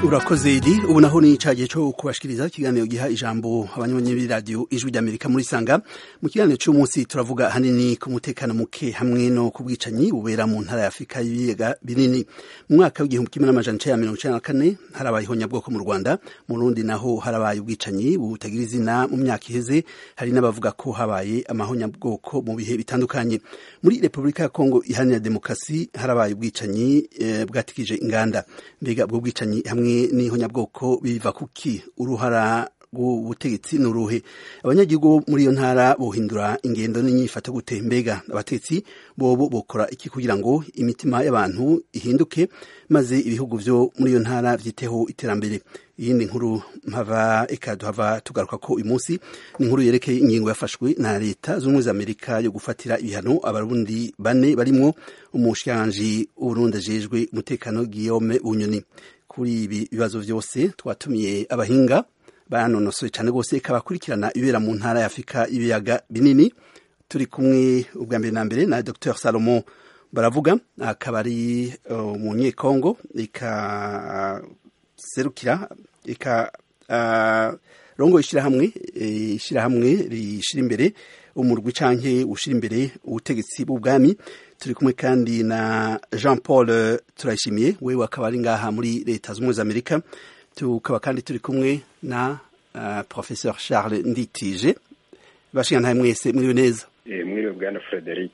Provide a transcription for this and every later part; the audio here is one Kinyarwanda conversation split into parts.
urakoze idi ubu naho ni icagiye cyo kubashikiriza ikiganiro giha ijambo abanyamanyi b'iradiyo ijwi ry'amerika muri sanga mu kiganiro cy'umunsi turavuga ahanini ku mutekano muke hamwe no ku bwicanyi bubera mu ntara ya afurika y'ibiyaga binini mu mwaka w'igihumbi kimwe n'amajana icenda mirongo icenda na kane harabaye ihonyabwoko mu rwanda mu rundi naho harabaye ubwicanyi butagira izina mu myaka iheze hari n'abavuga ko habaye amahonyabwoko mu bihe bitandukanye muri repubulika ya kongo iharanira demokarasi harabaye ubwicanyi eh, bwatikije inganda mbega ubwo bwicanyi hamwe n'ihonyabwoko biva kuki uruhara rw'ubutegetsi ni uruhe abanyagihugu muri iyo ntara bohindura ingendo n'imyifato gute mbega abatetsi bobo bokora iki kugira ngo imitima y'abantu ihinduke maze ibihugu byo muri iyo ntara byiteho iterambere iyindi nkuru mpava ikaduhava tugaruka ko uyu munsi ni inkuru yerekeye ingingo yafashwe na leta z'ubumwe za amerika yo gufatira ibihano abarundi bane barimo umushyiranganje w'uburundi ajejwe umutekano guillaume bunyoni kuri ibi bibazo byose twatumiye abahinga banonosoye cyane rwose ikabakurikirana ibera mu ntara ya afurika y'ibiyaga binini turi kumwe ubwa mbere na mbere na dr salomo baravuga akaba ari umunyekongo ikaserukira ikarongo ishyirahamwe ishyirahamwe rishyira imbere umurwi canke ushyira imbere ubutegetsi bw'ubwami turi kumwe kandi na jean paul turayishimiye wewe akaba ari ngaha muri leta z'umwe z'amerika tukaba kandi turi kumwe na uh, professeur charles nditije bashingantaye mwese mwiriwe neza mwiriwe bwana frederic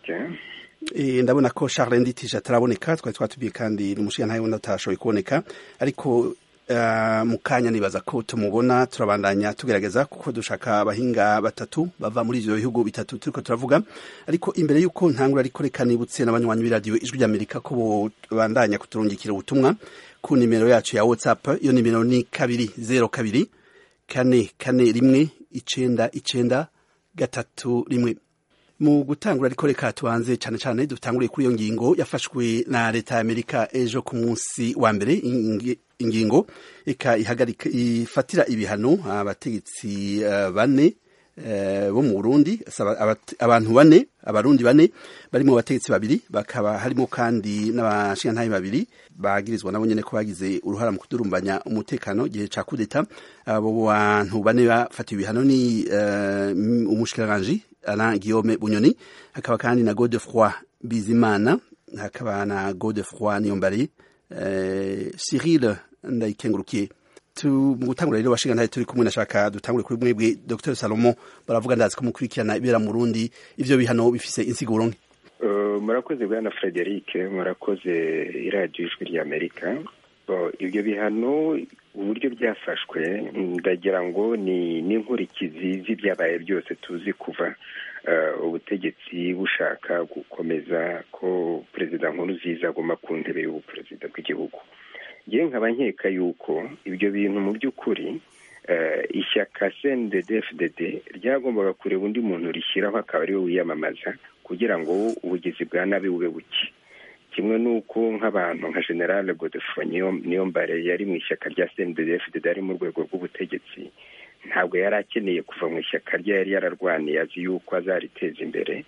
ndabona ko charles nditije ataraboneka twari twatubiye kandi umushingantahe wundi atashoboye kuboneka ariko mu kanya nibaza ko tumubona turabandanya tugerageza kuko dushaka abahinga batatu bava muri ibyo bihugu bitatu turiko turavuga ariko imbere y'uko ntangura ariko reka nibutse n'abanywanyi b'iradiyo ijwi ry'amerika ko bandanya kuturungikira ubutumwa ku nimero yacu ya whatsapp iyo nimero ni kabiri zero kabiri kane kane rimwe icenda icenda gatatu rimwe mu gutangura ariko reka tubanze cyane cyane dutanguriye kuri iyo ngingo yafashwe na leta ya amerika ejo ku munsi wa mbere ingingo eka ifatira ibihano abategetsi bane bo mu Burundi abantu bane abarundi bane barimo abategetsi babiri bakaba harimo kandi n'abashingantahe babiri bagirizwa nabo nyene ko bagize uruhara mu kudurumbanya umutekano gihe ca kudeta abo bantu bane bafatiwe ibihano ni uh, umushikiranganje Alain Guillaume Bunyoni hakaba kandi na Godefroy Bizimana hakaba na Godefroy Niyombari uh, Cyril Ndayikengurukiye gutangura rero bashinga ntari turi kumwe nashaka dutangure kuri mwebwe Dr Salomo baravuga ndazi ko mukurikirana ibera mu Burundi ivyo bihano bifise insiguro nke uh, murakoze bwana Frederic murakoze iradiyo ijwi rya Amerika uh, ibyo bihano uburyo byafashwe ndagira ngo ni n'inkurikizi z'ibyabaye byose tuzi kuva ubutegetsi bushaka gukomeza ko perezida nkuruziza aguma ku ntebe y'ubuperezida bw'igihugu ngewe nkaba nkeka yuko ibyo bintu mu by'ukuri ishyaka cndfdd ryagombaga kureba undi muntu rishyiraho akaba ariwe wiyamamaza kugira ngo ubugizi bwa nabi bube buke kimwe n'uko nk'abantu nka general godefro niyombare yari mu ishyaka rya cndfdd ari mu rwego rw'ubutegetsi ntabwo yari akeneye kuva mu ishyaka rye yari yararwaniye azi yuko azariteza imbere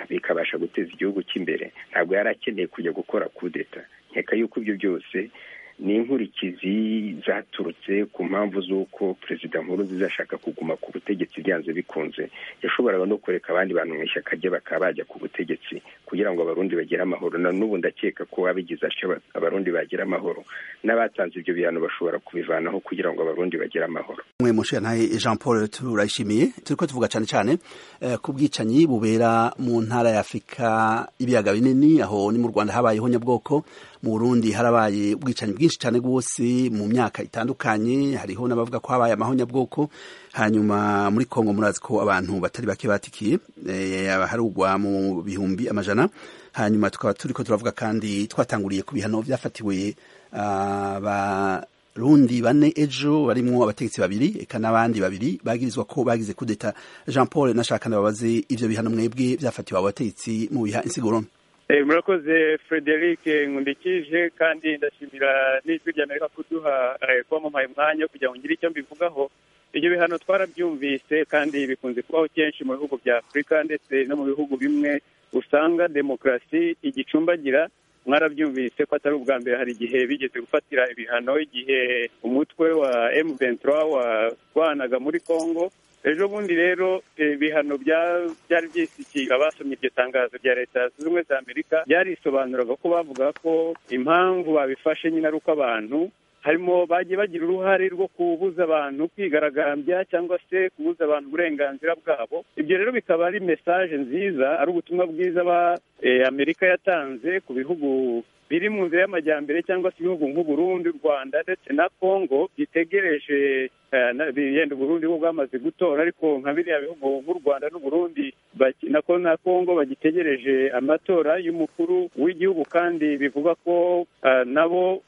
bikabasha guteza igihugu cy'imbere ntabwo yari akeneye kujya gukora kudeta nkeka yuko ibyo byose ni inkurikizi zaturutse ku mpamvu z'uko perezida nkuru zizashaka kuguma ku butegetsi byanze bikunze yashoboraga no kureka abandi bantu mu ishyaka rye bakaba bajya ku butegetsi kugira ngo abarundi bagire amahoro na n'ubu ndakeka ko abigize atyo abarundi bagira amahoro n'abatanze ibyo bihano bashobora kubivanaho kugira ngo abarundi bagire amahoro mwe mushirantahe jean paul turayishimiye turi ko tuvuga cyane cyane ku bwicanyi bubera mu ntara ya afurika y'ibiyaga binini aho ni mu rwanda habayeho nyabwoko mu burundi harabaye ubwicanyi bwinshi cyane rwose mu myaka itandukanye hariho n'abavuga ko habaye amahonyabwoko hanyuma muri kongo murazi ko abantu batari bake batikiye harugwa mu bihumbi amajana hanyuma tukaba turi ko turavuga kandi twatanguriye ku bihano byafatiwe abarundi bane ejo barimo abategetsi babiri eka n'abandi babiri bagirizwa ko bagize kudeta jean paul nashaka nababaze ivyo bihano mwebwe byafatiwe abo bategetsi mu biha insigurone murakoze frederic nkundikije kandi ndashimira n'ijwi ry'amerika kuduha kwamamaye umwanya kugira ngo ngire icyo mbivugaho ibyo bihano twarabyumvise kandi bikunze kubaho kenshi mu bihugu bya afurika ndetse no mu bihugu bimwe usanga demokarasi igicumbagira mwarabyumvise ko atari ubwa mbere hari igihe bigeze gufatira ibihano igihe umutwe wa emu ventura warwanaga muri congo ejo bundi rero ibihano byari byisikiye abasomye iryo tangazo rya leta zunze ubumwe za amerika byarisobanuraga ko bavuga ko impamvu babifashe nyine ari uko abantu harimo bagiye bagira uruhare rwo kubuza abantu kwigaragambya cyangwa se kubuza abantu uburenganzira bwabo ibyo rero bikaba ari mesaje nziza ari ubutumwa bwiza ba amerika yatanze ku bihugu biri mu nzira y'amajyambere cyangwa se ibihugu nk'uburundi u rwanda ndetse na congo bitegereje yenda uburundi bwo bwamaze gutora ariko nka biriya bihugu nk'u rwanda n'uburundi na congo bagitegereje amatora y'umukuru w'igihugu kandi bivuga ko nabo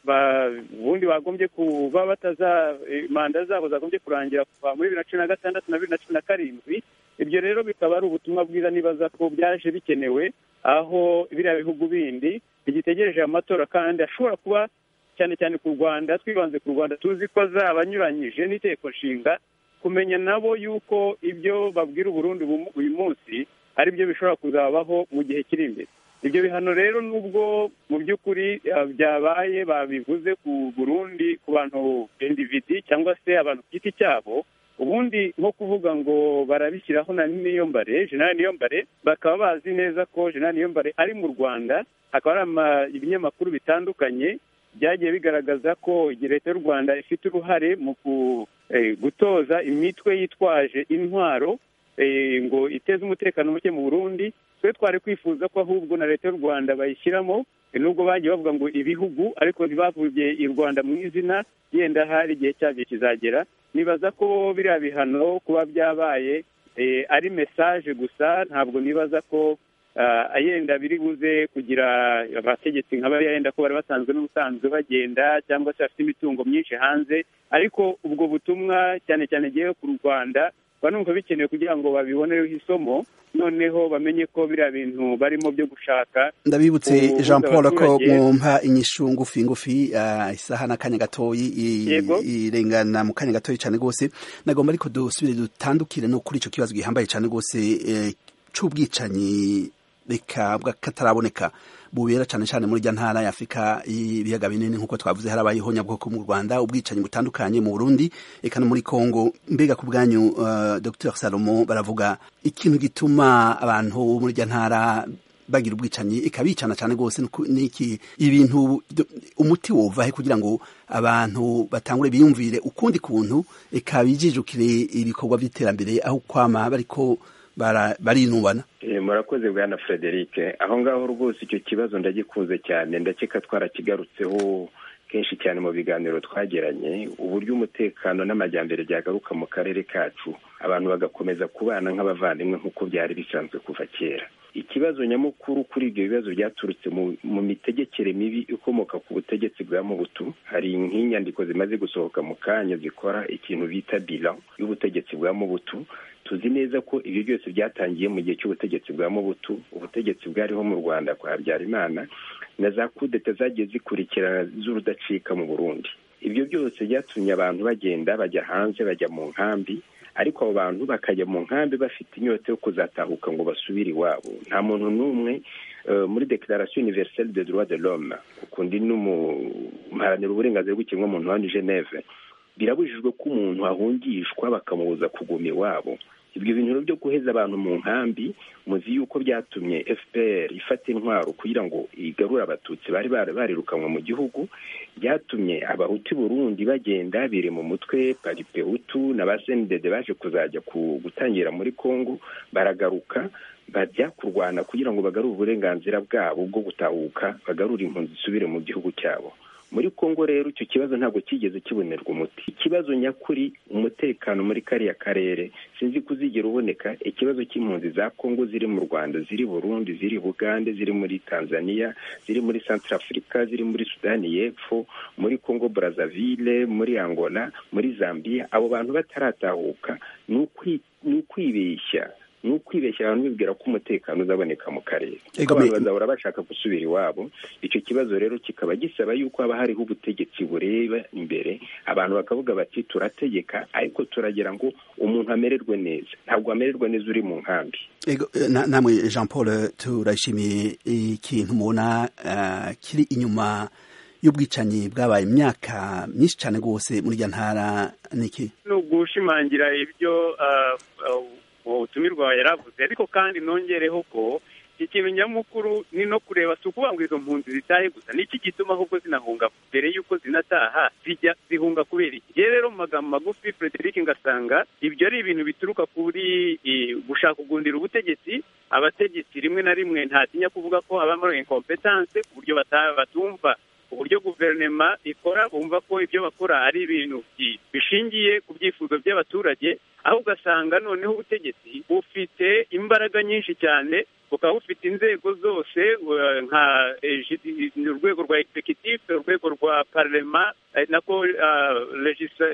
ubundi bagombye kuba bataza manda zabo zagombye kurangira kuva muri bibiri na cumi na gatandatu na bibiri na cumi na karindwi ibyo rero bikaba ari ubutumwa bwiza nibaza ko byaje bikenewe aho biriya bihugu bindi bigitegereje amatora kandi ashobora kuba cyane cyane ku rwanda twibanze ku rwanda tuzi ko azaba anyuranyije n'inteko nshinga kumenya nabo yuko ibyo babwira uburundi uyu munsi ari byo bishobora kuzabaho mu gihe kiri imbere ibyo bihano rero nubwo mu by'ukuri byabaye babivuze ku burundi ku bantu individi cyangwa se abantu ku giti cyabo ubundi nko kuvuga ngo barabishyiraho na niyombare jenali niyombare bakaba bazi neza ko jenali niyombare ari mu rwanda hakaba hari ibinyamakuru bitandukanye byagiye bigaragaza ko leta y'u rwanda ifite uruhare mu gutoza imitwe yitwaje intwaro ngo iteze umutekano muke mu burundi twe twari kwifuza ko ahubwo na leta y'u rwanda bayishyiramo nubwo bagiye bavuga ngo ibihugu ariko ntibavuye i rwanda mu izina yenda hari igihe cyabyo kizagera nibaza ko biriya bihano kuba byabaye ari mesaje gusa ntabwo nibaza ko yenda biri buze kugira abategetsi nk'aba yenda ko bari basanzwe n'ubusanzwe bagenda cyangwa se bafite imitungo myinshi hanze ariko ubwo butumwa cyane cyane agiye ku rwanda banumva bikenewe kugira ngo babibonereho isomo noneho bamenye ko biriya bintu barimo byo gushaka ndabibutse jean paul ko mwumva inyishu ngufi ngufi isaha n'akanya gatoyi irengana mu kanya gatoyi cyane rwose nagomba ariko dusubire dutandukire no kuri icyo kibazo gihambaye cyane rwose cy'ubwicanyi reka kataraboneka bubera cyane cyane muri rya ntara ya Afurika y'ibiyaga binini nk'uko twavuze harabayeho nyabwoko mu Rwanda ubwicanyi butandukanye mu Burundi eka no muri Kongo mbega ku bwanyu uh, Dr Salomo baravuga ikintu gituma abantu muri rya ntara bagira ubwicanyi ikabicana cyane rwose niki ibintu umuti wova he kugira ngo abantu batangure biyumvire ukundi kuntu ikabijijukire ibikorwa by'iterambere aho kwama bariko barinubana murakoze bwana frederic aho ngaho rwose icyo kibazo ndagikunze cyane ndakeka twarakigarutseho kenshi cyane mu biganiro twagiranye uburyo umutekano n'amajyambere byagaruka mu karere kacu abantu bagakomeza kubana nk'abavandimwe nk'uko byari bisanzwe kuva kera ikibazo nyamukuru kuri ibyo bibazo byaturutse mu mitegekere mibi ikomoka ku butegetsi bwa mubutu hari nk'inyandiko zimaze gusohoka mu kanya zikora ikintu bita bila y'ubutegetsi bwa mubutu tuzi neza ko ibyo byose byatangiye mu gihe cy'ubutegetsi bwa mubutu ubutegetsi bwariho mu rwanda kwa habyarimana na za kudeta zagiye zikurikirana z'urudacika mu burundi ibyo byose byatumye abantu bagenda bajya hanze bajya mu nkambi ariko abo bantu bakajya mu nkambi bafite inyota yo kuzatahuka ngo basubire iwabo nta muntu n'umwe muri dekararasiyo univeriseri de droit de l'homme ukundi n'umuharanira uburenganzira bw'ikiremwamuntu wa geneve birabujijwe ko umuntu ahungishwa bakamubuza kuguma iwabo ibyo bintu byo guheza abantu mu nkambi muzi yuko byatumye fpr ifata intwaro kugira ngo igarure abatutsi bari barirukanwe mu gihugu byatumye abahutu burundi bagenda biri mu mutwe paripehutu na ba sendede baje kuzajya gutangira muri congo baragaruka bajya kurwana kugira ngo bagarure uburenganzira bwabo bwo gutahuka bagarure impunzi zisubire mu gihugu cyabo muri congo rero icyo kibazo ntabwo cyigeze kibonerwa umuti ikibazo nyakuri umutekano muri kariya karere sinzi ko uzigera uboneka ikibazo cy'impunzi za congo ziri mu rwanda ziri burundi ziri bugande ziri muri tanzania ziri muri centrafrica ziri muri sudani y'epfo muri congo brazzaville muri angola muri zambia abo bantu bataratahuka ni ukwibeshya ni ukwibeshya abantu bibwira ko umutekano uzaboneka mu karere Ego, abantu me- bazahora bashaka gusubira iwabo icyo kibazo rero kikaba gisaba yuko haba hariho ubutegetsi bureba imbere abantu bakavuga bati turategeka ariko turagira ngo umuntu amererwe neza ntabwo amererwa neza uri mu nkambi Ego, eh, na- namwe jean paul turashimiye ikintu mubona eh, kiri inyuma y'ubwicanyi bwabaye imyaka myinshi cyane rwose muri irya ntara niki ni ugushimangira ibyo ah, ah, uwo butumirwa yari avuze ariko kandi nongereho ko ikintu nyamukuru ni no kureba si ukuvuga ngo izo mpunzi zitahe gusa niki gituma ahubwo zinahunga mbere y'uko zinataha zijya zihunga kubera iki yewe rero mu magambo magufi frederic ngasanga ibyo ari ibintu bituruka kuri eh, gushaka kugundira ubutegetsi abategetsi rimwe na rimwe ntatinya kuvuga ko habamo inkompetanse ku buryo bata- batumva uburyo guverinoma ikora bumva ko ibyo bakora ari ibintu bi- bishingiye ku byifuzo by'abaturage aho ugasanga noneho ubutegetsi bufite imbaraga nyinshi cyane bukaba bufite inzego zose eh, nka eh, judi- urwego rwa egisegitifu urwego rwa parlema eh, nako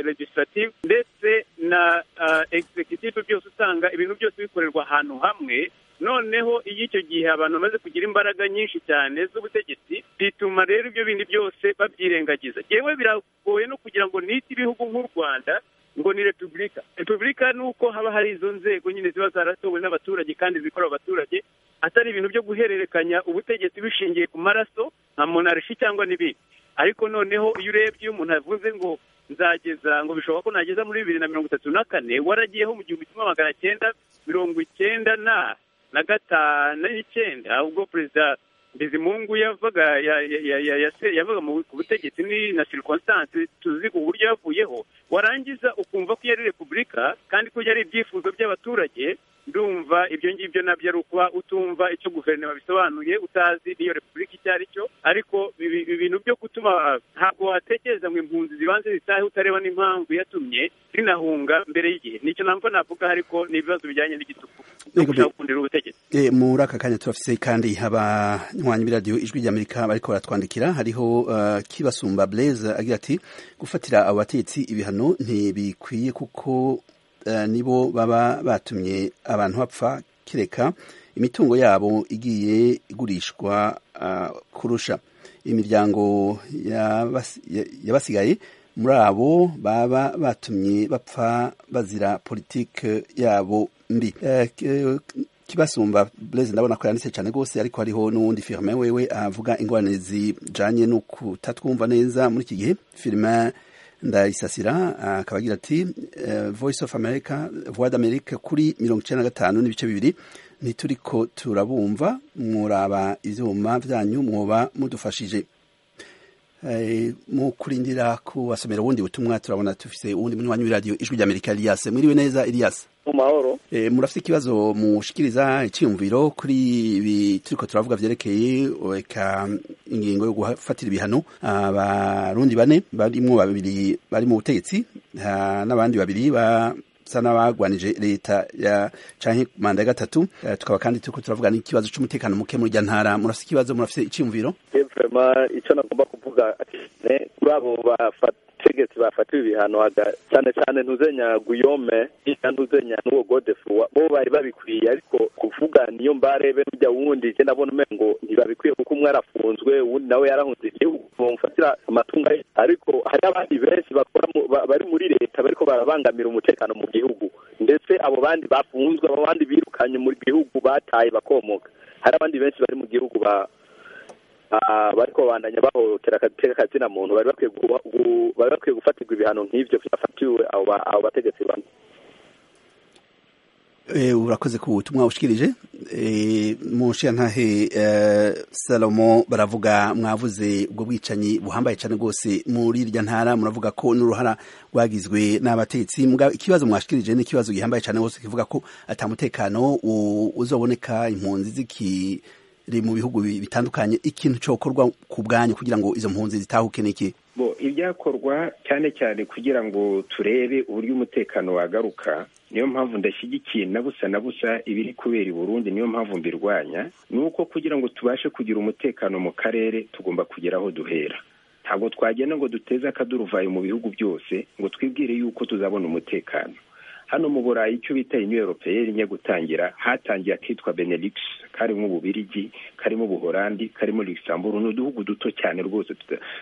legislative ndetse na egisegitifu byose usanga ibintu byose bikorerwa ahantu hamwe noneho iyo icyo gihe abantu bamaze kugira imbaraga nyinshi cyane z'ubutegetsi bituma rero ibyo bindi byose babyirengagiza yewe biragoye no kugira ngo nite ibihugu nk'u rwanda ngo ni repubulika repubulika ni uko haba hari izo nzego nyine ziba zaratowe n'abaturage kandi zikorera abaturage atari ibintu byo guhererekanya ubutegetsi bishingiye ku maraso nka monarshi cyangwa n'ibindi ariko noneho iyo urebye iyo umuntu avuze ngo nzageza ngo bishoboka ko nageza muri bibiri na mirongo itatu na kane waragiyeho mu gihumbi kimwe magana cyenda mirongo icyenda na na gatanu n'icyenda ubwo perezida bizimungu yavaga ya- ya- ya- ya- yase- yavaga mu- ku butegetsi ni na sirikonsitanse tuzi uburyo yavuyeho warangiza ukumva ko iyo ari repubulika kandi ko iyo ari ibyifuzo by'abaturage ndumva ibyo ngibyo nabyo ari ukuba utumva icyo guverinoma bisobanuye utazi n'iyo repubulika icyo ari cyo ariko ibi- ibintu byo gutuma ntabwo watekereza ngo impunzi zibanze zitahe utareba n'impamvu yatumye zinahunga mbere y'igihe nicyo namba navuga ariko ni ibibazo bijyanye n'igitugu no Yego, gushaka bi- gukundira ubutegetsi Eh, muri aka kanya turafise kandi abanywanyi b'iradiyo ijwi ry'amerika bariko baratwandikira hariho eh, kibasumba blaise agira ati gufatira abo batetsi ibihano ntibikwiye kuko eh, nibo baba batumye abantu bapfa kireka imitungo yabo igiye igurishwa ah, kurusha imiryango yabas- ya- y'abasigaye muri abo baba batumye bapfa bazira politike yabo mbi Eh, k- kibasumba blaise ndabona ko yanditse cyane rwose ariko hariho n'uwundi firme wewe avuga ingorane zijanye no kutatwumva neza muri iki gihe firme ndayisasira akaba agira ati eh, voice of america voix d'amerique kuri mirongo icyenda na gatanu n'ibice bibiri ntituriko turabumva muraba ivyuma vyanyu mwoba mudufashije Eh, mu kurindira kubasomera ubundi butumwa turabona tufise uwundi munywanyi w'iradiyo ijwi ry'amerika elias mwiriwe neza elias mu mahoro E, murafite ikibazo mushikiriza icyiyumviro kuri ibi turiko turavuga vyerekeye eka ingingo yo gufatira ibihano abarundi bane barimwo babiri bari mu butegetsi ah, n'abandi babiri basa n'abagwanije leta ya canke manda ya gatatu Eh, tukaba kandi turiko turavuga n'ikibazo c'umutekano muke muri irya ntara murafite ikibazo murafite icyiyumviro vrema icyo nagomba kuvuga ne, kuri abo bategetsi bafatiwe ibihano haga- cyane cyane ntuzenya guyome na ntuzenya n'uwo godefu wa- bo bari babikwiye ariko kuvuga niyo mbarebe n'ujya wundi jye ndabona umengo ngo ntibabikwiye kuko umwe arafunzwe uwundi nawe yarahunze igihugu bamufatira amatungo ye ariko hari abandi benshi bakora mu- ba- bari muri leta bariko barabangamira umutekano mu gihugu ndetse abo bandi bafunzwe abo bandi birukanye mu gihugu bataye bakomoka hari abandi benshi bari mu gihugu ba Ah, bariko bandanya bahohotera agateka kazina muntu bari bakwiye guha- gu- bari bakwiye gufatirwa ibihano nk'ivyo byafatiwe abo ba- abo bategetsi bane E, urakoze ku butumwa ushikirije e, munshiya ntahe e, salomo baravuga mwavuze ubwo bwicanyi buhambaye cyane rwose muri irya ntara muravuga ko n'uruhara rwagizwe n'abatetsi muga ikibazo mwashikirije ni ikibazo gihambaye cyane rwose kivuga ko atamutekano u- uzoboneka impunzi zikiri mu bihugu bi- bitandukanye ikintu cokorwa ku bwanyu kugira ngo izo mpunzi zitahuke n'iki bo ibyakorwa cyane cyane kugira ngo turebe uburyo umutekano wagaruka niyo mpamvu ndashyigikiye na busa na busa ibiri kubera i burundi niyo mpamvu mbirwanya ni uko kugira ngo tubashe kugira umutekano mu karere tugomba kugira aho duhera ntabwo twagenda ngo duteze akaduruvayo mu bihugu byose ngo twibwire yuko tuzabona umutekano hano mu burayi icyo bita inyu europeyeri nye gutangira hatangiye akitwa benelix karimo ububirigi karimo ubuhorandi karimo luxembourg ni uduhugu duto cyane rwose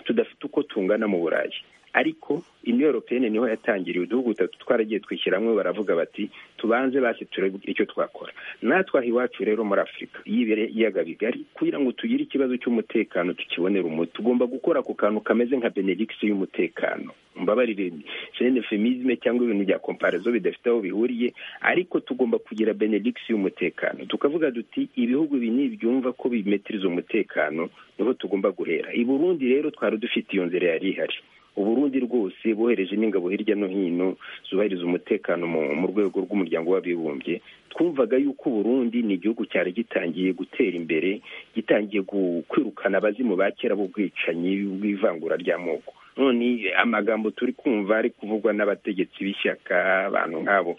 tudafite uko tungana mu burayi ariko inyu europeyeni niho yatangiriye uduhugu dutatu twaragiye twishyiramo baravuga bati tubanze basi turebe icyo twakora natwe aha iwacu rero muri afurika y'ibiyaga bigari kugira ngo tugire ikibazo cy'umutekano tukibonere umuti tugomba gukora ku kantu kameze nka benelix y'umutekano mbabarire senefemizme cyangwa ibintu bya komparazo bidafite aho bihuriye ariko tugomba kugira benelix y'umutekano tukavuga duti ibihugu ibi nibyumva ko bimetiriza umutekano niho tugomba guhera i burundi rero twari dufite iyo nzira yari ihari uburundi rwose bohereje n'ingabo hirya no hino zubahiriza umutekano mu rwego rw'umuryango w'abibumbye twumvaga yuko uburundi ni igihugu cyari gitangiye gutera imbere gitangiye kwirukana abazimu ba kera b'ubwicanyi bw'ivangura ry'amoko none amagambo turi kumva ari kuvugwa n'abategetsi b'ishyaka abantu nk'abo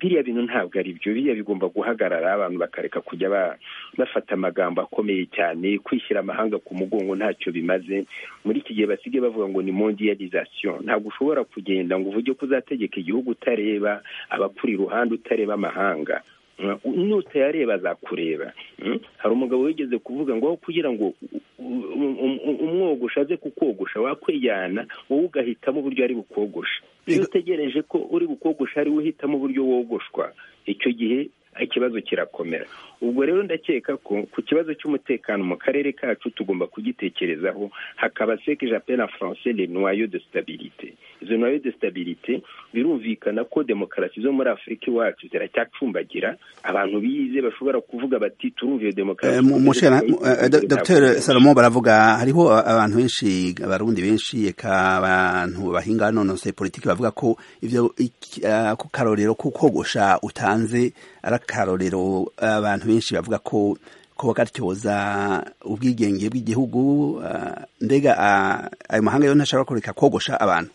biriya bintu ntabwo ari byo biriya bigomba guhagarara abantu bakareka kujya bafata amagambo akomeye cyane kwishyira amahanga ku mugongo ntacyo bimaze muri iki gihe basigaye bavuga ngo ni mondialization ntabwo ushobora kugenda ngo uvuge ko uzategeka igihugu utareba abakuri iruhande utareba amahanga nutayareba azakureba hari umugabo wigeze kuvuga ngo aho kugira ngo umwogosha aze kukogosha wakwiyana wowe ugahitamo uburyo ari bukogosha iyo utegereje ko uri bukogosha ari we uhitamo uburyo wogoshwa icyo gihe ikibazo kirakomera ubwo rero ndakeka ko ku kibazo cy'umutekano mu karere kacu tugomba kugitekerezaho hakaba seke japena francais le noyo de stabilite izo noyo de stabilite birumvikana ko demokarasi zo muri afurika iwacu ziracyacumbagira abantu bize bashobora kuvuga bati turumva iyo demokarasi dr salomo baravuga hariho abantu benshi abarundi benshi eka abantu bahinga nonose politiki bavuga ko ivyo karorero kukogosha utanze ari akarorero abantu benshi bavuga ko kuba gatyoza ubwigenge bw'igihugu ndega ayo mahanga yo ntashobora kureka kogosha abantu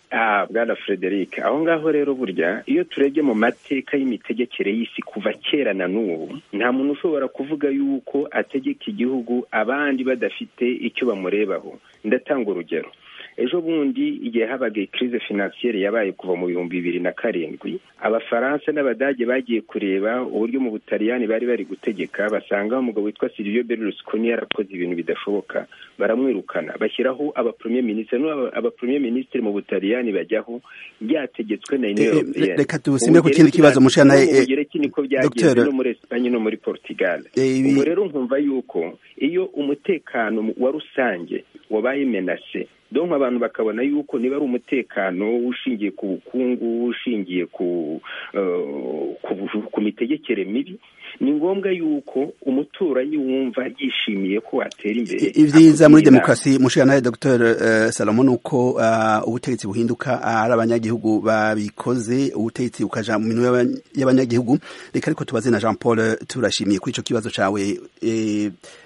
bwana frederic aho ngaho rero burya iyo turebye mu mateka y'imitegekere y'isi kuva kera na n'ubu nta muntu ushobora kuvuga yuko ategeka igihugu abandi badafite icyo bamurebaho ndatanga urugero ejo bundi igihe habaga ikirize finansiyeri yabaye kuva mu bihumbi bibiri na karindwi abafaransa n'abadage bagiye kureba uburyo mu butaliyani bari bari gutegeka basanga umugabo witwa silvio berlusconi yarakoze ibintu bidashoboka baramwirukana bashyiraho abapremiye minisitiri abapremiye minisitiri mu butaliyani bajyaho byategetswe na union reka dusime ku kindi kibazo mushana ubugereki niko byagenze no muri esipanye no muri portugal ubwo rero nkumva yuko iyo umutekano wa rusange wabaye menase donka abantu bakabona yuko niba ari umutekano ushingiye ku bukungu ushingiye ku ku mitegekere mibi ni ngombwa yuko umuturanyi wumva yishimiye ko watera imbere ibyiza muri demokarasi mushira nawe dr salomo ni uko ubutegetsi buhinduka ari abanyagihugu babikoze ubutegetsi bukaja mu minwe y'abanyagihugu reka ariko tubaze na jean paul turashimiye kuri ico kibazo cawe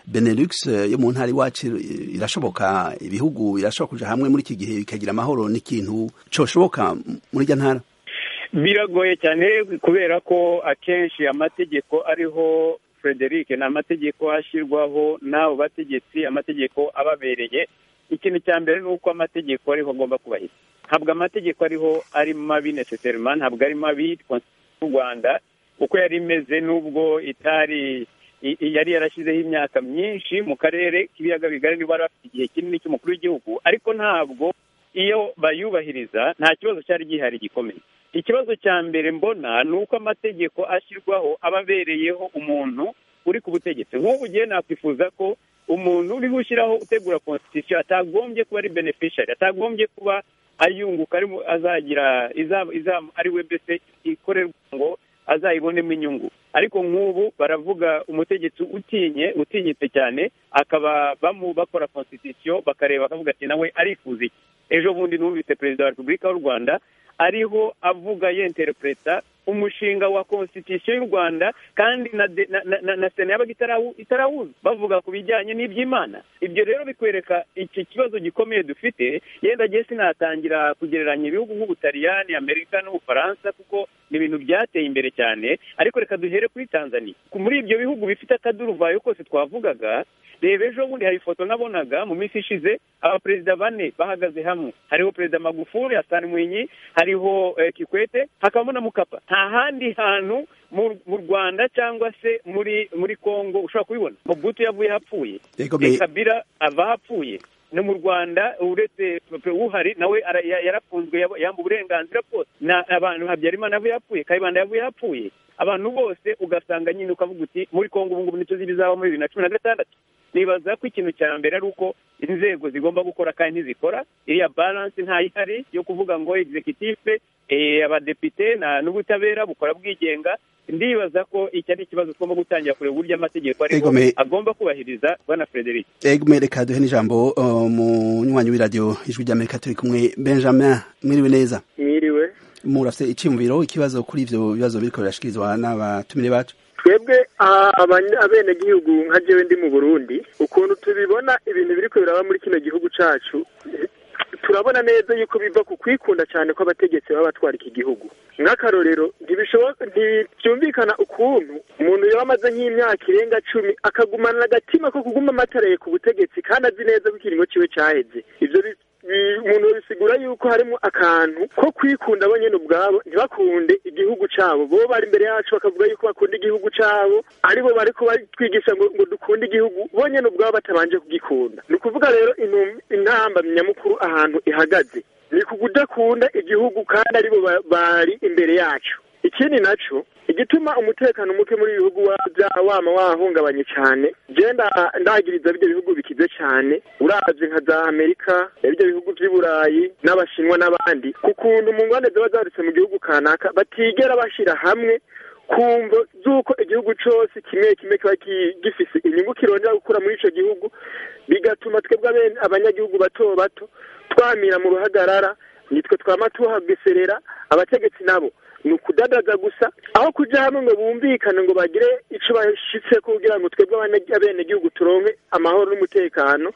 benelux yo mu ntara iwacu irashoboka ibihugu birashobora kuja hamwe muri iki gihe bikagira amahoro n'ikintu coshoboka muri irya ntara biragoye cyane kubera ko akenshi amategeko ariho frederic ni amategeko ashyirwaho n'abo bategetsi amategeko ababereye ikintu cya mbere ni uko amategeko ariho agomba kubahiriza ntabwo amategeko ariho ari mabi necessarily ntabwo ari mabi y'u rwanda uko yari imeze n'ubwo itari yari yarashyizeho imyaka myinshi mu karere k'ibiyaga bigari niba bari bafite igihe kinini cy'umukuru w'igihugu ariko ntabwo iyo bayubahiriza nta kibazo cyari gihari gikomeye ikibazo cya mbere mbona ni uko amategeko ashyirwaho aba abereyeho umuntu uri ku butegetsi nk'ubu ugiye nakwifuza ko umuntu uriho ushyiraho utegura constitution atagombye kuba ari beneficiary atagombye kuba ayunguka azagira ari we mbese ikorerwa ngo azayibonemo inyungu ariko nk'ubu baravuga umutegetsi utinye utinyitse cyane akaba bamu bakora constitution bakareba bakavuga ati nawe arifuza iki ejo bundi numvise perezida wa repubulika y'u rwanda ariho avuga yenterepereta umushinga wa constitution y'u rwanda kandi na na sena yabaga itarawuza bavuga ku bijyanye n'iby'imana ibyo rero bikwereka iki kibazo gikomeye dufite yenda agiye sinatangira kugereranya ibihugu nk'ubutaliyani amerika n'ubufaransa kuko ni ibintu byateye imbere cyane ariko reka duhere kuri tanzania muri ibyo bihugu bifite akaduruvayo kose twavugaga reba ejo bundi hari ifoto nabonaga mu minsi ishize abaperezida bane bahagaze hamwe hariho perezida magufuri hasani mwinyi hariho kikwete hakabamo na mukapa nta handi hantu mu rwanda cyangwa se muri muri congo ushobora kubibona mugutu yavuye hapfuye Yego, me- kabira ava hapfuye no mu rwanda uretse pe- uhari nawe ara- ya- yarafunzwe yab- yamba uburenganzira bwose na abantu habyarimana yavuye hapfuye kayibanda yavuye hapfuye abantu bose ugasanga nyine ukavuga uti muri congo ubu ngubu nicyo zibizaba muri bibiri na cumi na gatandatu nibaza ko ikintu cya mbere ari uko inzego zigomba gukora kandi ntizikora iriya balance ntayihari yo kuvuga ngo executive eh, abadepite na- n'ubutabera bukora bwigenga ndibaza ko iki ari ikibazo tugomba gutangira kureba uburyo amategeko ariko Egome- agomba kubahiriza bwana frederic Egme reka duhe n'ijambo uh, munywanyi w'iradiyo ijwi ry'Amerika turi kumwe Benjamin mwiriwe neza mwiriwe murafite icyumviro ikibazo kuri ivyo bibazo biriko birashikirizwa n'abatumire bacu twebwe a- abanye- abenegihugu nka jewe ndi mu burundi ukuntu tubibona ibintu biriko biraba muri kino gihugu cacu turabona neza yuko biva ku kwikunda cyane kw'abategetsi baba batwara iki gihugu nk'akarorero ntibishoboka ntibyumvikana ukuntu umuntu yaba amaze nk'imyaka irenga cumi akagumana agatima ko kuguma amataraye ku butegetsi kandi azi neza ko ikiringo ciwe caheze ivyo bi- bi- umuntu bisigura yuko harimo akantu ko kwikunda bo nyine ubwabo ntibakunde igihugu cyabo bo bari imbere yacu bakavuga yuko bakunda igihugu cyabo aribo bari kubatwigisha ngo ngo dukunde igihugu bo nyine ubwabo batabanje kugikunda ni ukuvuga rero intum- intamba nyamukuru ahantu ihagaze ni ku kudakunda igihugu kandi aribo ba- bari imbere yacu ikindi naco igituma umutekano muke muri ibi bihugu wa- bya- wama wahungabanye cyane genda ndagiriza ibyo bihugu bikize cyane uravye nka za amerika ibyo bihugu vy'i burayi n'abashinwa n'abandi ku kuntu mu ngwane ziba zarutse mu gihugu kanaka batigera bashyira hamwe ku mvo z'uko igihugu cyose kimwe kimwe kiba ki- gifise inyungu kirondera gukura muri ico gihugu bigatuma twebwe abene- abanyagihugu bato bato twamira mu ruhagarara nitwe twama tuhageserera abategetsi nabo ni ukudadaza gusa aho kuja hamwe ngo bumvikane ngo bagire ico bashitse kugira ngo twebwe abane- abenegihugu turonke amahoro n'umutekano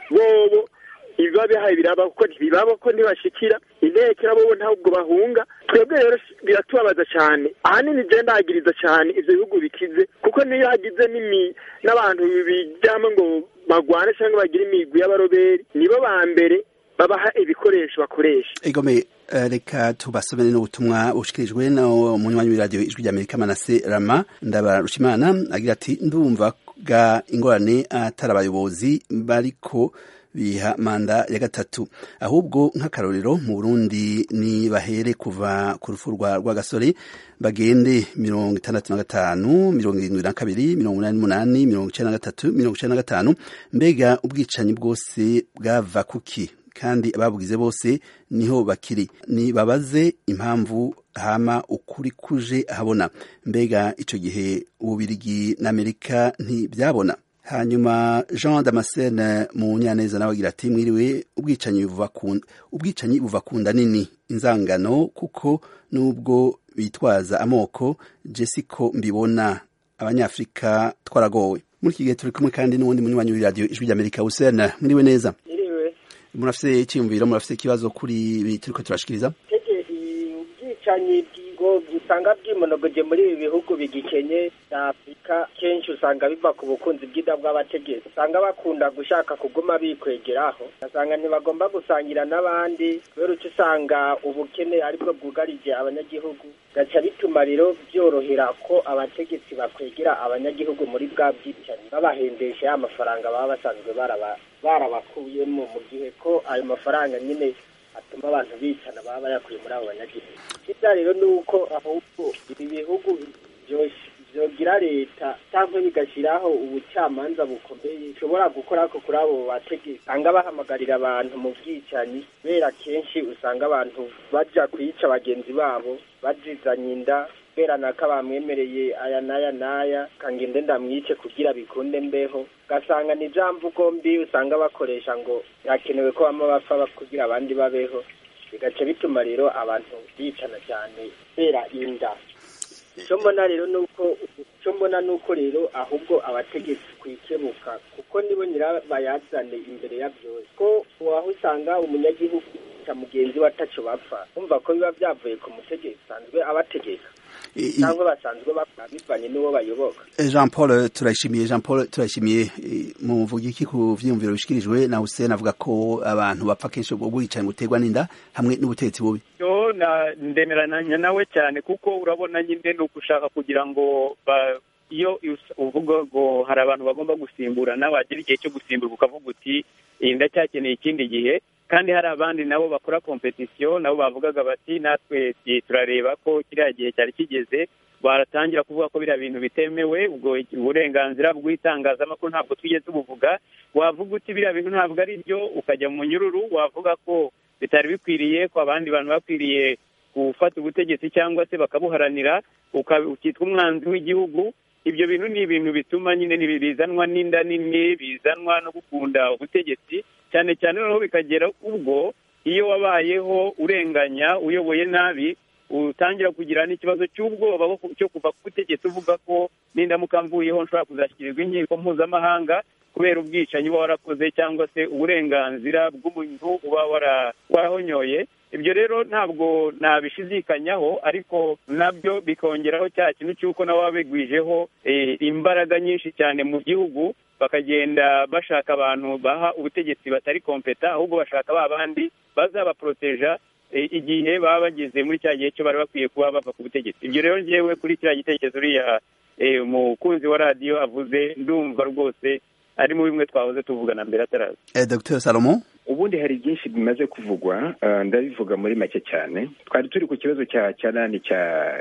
bobo ibiba bihaye biraba kuko ntibibaba ko ntibashikira intekera bobo ntabwo bahunga twebwe rero biratubabaza cyane ahanini je ndahagiriza cyane ivyo bihugu bikize kuko niyo hagize n'imi- n'abantu bijyamo ngo bagwane cyangwa bagire imigwi y'abaroberi nibo ba mbere babaha ibikoresho bakoresha Egome eh, reka tubasomere n'ubutumwa bushikirijwe na munywanyi w'iradiyo ijwi ry'Amerika Manase Rama ndabarushimana agira ati ndumva ga ingorane atari abayobozi bariko biha manda ya gatatu ahubwo nk'akarorero mu Burundi ni bahere kuva ku rufu rwa rwagasore bagende mirongo itandatu na gatanu mirongo irindwi na kabiri mirongo inani n'umunani mirongo icenda na gatatu mirongo icenda na gatanu mbega ubwicanyi bwose bwava kuki kandi ababugize bose niho bakiri nibabaze impamvu hama ukuri kuje habona mbega ico gihe ububirigi n'amerika ntibyabona hanyuma jean damascene munyaneza nawe agira ati mwiriwe ubwicanyi buva ku- ubwicanyi buva ku nda nini inzangano kuko nubwo bitwaza amoko jesiko mbibona abanyafurika twaragowe muri iki gihe turi kumwe kandi n'uwundi munywanyi w'iradiyo ijwi ry'amerika husene mwiriwe neza iriwe murafite icyiyumviro murafite ikibazo kuri ibi turi ko turashikiriza tegeri ubwicanyi bwigo usanga bwimonogoje muri ibi bihugu bigikenye bya afurika kenshi usanga biva ku bukunzi bw'ida bw'abategetsi usanga bakunda gushaka kuguma bikwegeraho ugasanga ntibagomba gusangira n'abandi kubera uko usanga ubukene aribwo bwugarije abanyagihugu gaca bituma rero byorohera ko abategetsi bakwegera abanyagihugu muri bwa bwicanyi babahendesha ya mafaranga baba basanzwe baraba- barabakuyemo mu gihe ko ayo mafaranga nyine atuma abantu bicana baba bayakuye muri abo banyagihugu icyiza rero ni uko ahubwo ibi bihugu byosh- byogira leta cyangwa bigashyiraho ubucamanza bukomeye ushobora gukora ko kuri abo bategetsi usanga bahamagarira abantu mu bwicanyi kubera kenshi usanga abantu bajya kuyica bagenzi babo bazizanye inda kubera nako bamwemereye aya n'aya n'aya kangende ndamwice kugira bikunde mbeho ugasanga ni bya mvugo mbi usanga bakoresha ngo birakenewe ko bama bapfa kugira abandi babeho bigaca bituma rero abantu bicana cyane kubera inda icyo mbona rero ni uko icyo mbona ni uko rero ahubwo abategetsi kwikebuka kuko nibo nyirabayazane imbere ya byose ko waho usanga umunyagihugu cya mugenzi we ataco bapfa kumva ko biba byavuye ku mutegetsi usanzwe abategeka I- i- cyangwa basanzwe bakora bivanye n'uwo bayoboka jean paul turayishimiye jean paul turayishimiye eh, muvuga iki ku vyiyumviro bishikirijwe na hussein avuga ko abantu bapfa kenshi ubwo bwicanyi buterwa n'inda hamwe n'ubutegetsi bubi yo ndemeranya nawe cyane kuko urabona nyine ni ugushaka kugira ngo ba- iyo us- uvuga ngo hari abantu bagomba gusimburana wagera igihe cyo gusimburwa ukavuga uti iyi ndacyakeneye ikindi gihe kandi hari abandi nabo bakora kompetisiyo nabo bavugaga bati natwe ti- turareba ko kiriya gihe cyari kigeze baratangira kuvuga ko biriya bintu bitemewe ubwo uburenganzira bw'itangazamakuru ntabwo twigeze tubuvuga wavuga uti biriya bintu ntabwo ari byo ukajya mu nyururu wavuga ko bitari bikwiriye ko abandi bantu bakwiriye gufata ubutegetsi cyangwa se bakabuharanira uka- ukitwa umwanzi w'igihugu ibyo bintu ni ibintu bituma nyine ni- bizanwa n'inda nini bizanwa no gukunda ubutegetsi cyane cyane noneho bikagera ubwo iyo wabayeho urenganya uyoboye nabi utangira kugira n'ikibazo cy'ubwoba bwo ku- cyo kuva ku butegetsi uvuga ko n'indamuka mvuyeho nshobora kuzashyikirizwa inkiko mpuzamahanga kubera ubwicanyi uba warakoze cyangwa se uburenganzira bw'umuntu uba wara- warahonyoye ibyo rero ntabwo nabishizikanyaho ariko nabyo bikongeraho cya kintu cy'uko nabo baba bigwijeho eh, imbaraga nyinshi cyane mu gihugu bakagenda bashaka abantu baha ubutegetsi batari kompeta ahubwo bashaka ba bandi bazabaporoteja eh, igihe baba bageze muri cya gihe cyo bari bakwiye kuba bava ku butegetsi ibyo rero ngewe kuri kiriya gitekerezo uriya eh, umukunzi wa radiyo avuze ndumva rwose ari muri bimwe twahoze tuvugana mbere ataraza Eh, Dr Salomo ubundi hari byinshi bimaze kuvugwa eh, ndabivuga muri make cyane twari turi ku kibazo cya cya nani cya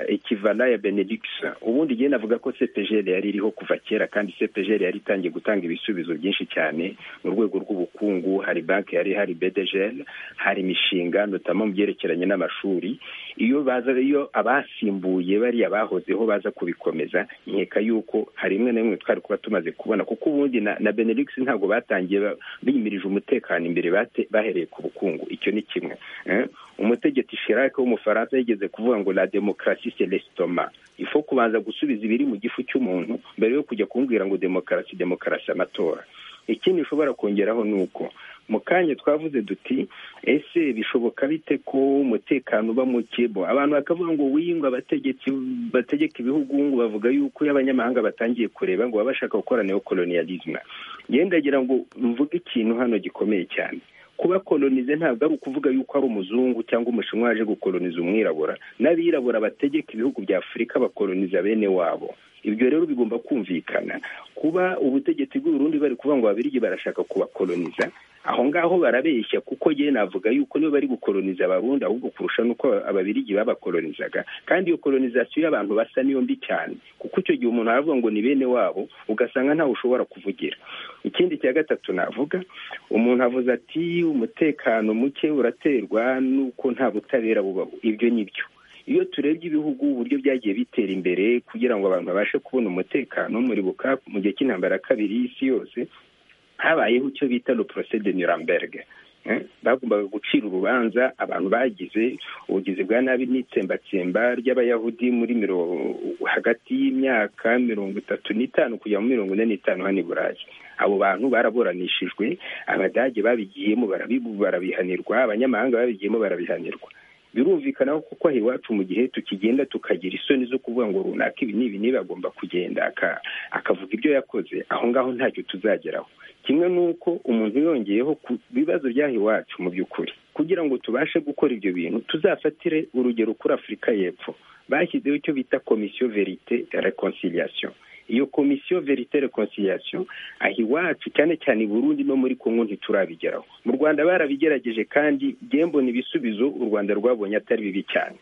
ekivana ya benedikisa ubundi igihe navuga ko cpgl yari iriho kuva kera kandi cpgl yari itangiye gutanga ibisubizo byinshi cyane mu rwego rw'ubukungu hari banki yari hari bdgl hari imishinga notama mu byerekeranye n'amashuri iyo baza iyo abasimbuye bariya bahozeho baza kubikomeza nkeka yuko hari imwe na imwe twari kuba tumaze kubona kuko ubundi na, na benedikisi ntabwo batangiye ba- biyimirije umutekano imbere bate bahereye ku bukungu icyo ni kimwe eh? umutegetsi Chirac w'umufaransa yigeze kuvuga ngo la demokarasi c'est l'estomac ifo kubanza gusubiza ibiri mu gifu cy'umuntu mbere yo kujya kumbwira ngo demokarasi demokarasi amatora ikindi ushobora kongeraho ni uko mu kanya twavuze duti ese bishoboka bite ko umutekano uba muke bo abantu bakavuga ngo wiyunga abategetsi bategeka ibihugu ngo bavuga yuko iyo abanyamahanga batangiye kureba ngo baba bashaka gukora neokolonialisme yewe ndagira ngo mvuge ikintu hano gikomeye cyane kuba kolonize ntabwo ari ukuvuga yuko ari umuzungu cyangwa umushinwa waje gukoloniza umwirabura n'abirabura bategeka ibihugu bya afurika bakoloniza bene wabo ibyo rero bigomba kumvikana kuba ubutegetsi bw'uburundi bari kuvuga ngo ababirigi barashaka kubakoloniza aho ngaho barabeshya kuko yewe navuga yuko nibo bari gukoloniza abarundi ahubwo kurusha n'uko ababirigi babakolonizaga kandi iyo kolonizasiyo y'abantu basa niyo mbi cyane kuko icyo gihe umuntu aravuga ngo ni bene wabo ugasanga ntawe ushobora kuvugira ikindi cya gatatu navuga umuntu avuze ati umutekano muke uraterwa n'uko nta butabera bubaho ibyo ni byo iyo turebye ibihugu uburyo byagiye bitera imbere kugira ngo abantu babashe kubona umutekano muribuka mu gihe cy'intambara ya kabiri y'isi yose habayeho icyo bita le procès de Nuremberg Eh, bagombaga gucira urubanza abantu bagize ubugizi bwa nabi n'itsembatsemba ry'abayahudi muri miro- hagati y'imyaka mirongo itatu n'itanu kugera muri mirongo ine n'itanu hano i burayi abo bantu baraburanishijwe abadage babigiyemo barabibu- barabihanirwa abanyamahanga babigiyemo barabihanirwa birumvikana ko kuko aha iwacu mu gihe tukigenda tukagira isoni zo kuvuga ngo runaka ibi n'ibi n'ibi agomba kugenda aka- akavuga ibyo yakoze aho ngaho ntacyo tuzageraho kimwe n'uko umuntu yongeyeho ku bibazo by'aha iwacu mu by'ukuri kugira ngo tubashe gukora ibyo bintu tuzafatire urugero kuri afurika y'epfo bashyizeho icyo bita komisiyo verite reconciliation iyo komisiyo verite reconciliation aha iwacu cyane cyane i burundi no muri kongo ntiturabigeraho mu rwanda barabigerageje kandi gembona ibisubizo u rwanda rwabonye atari bibi cyane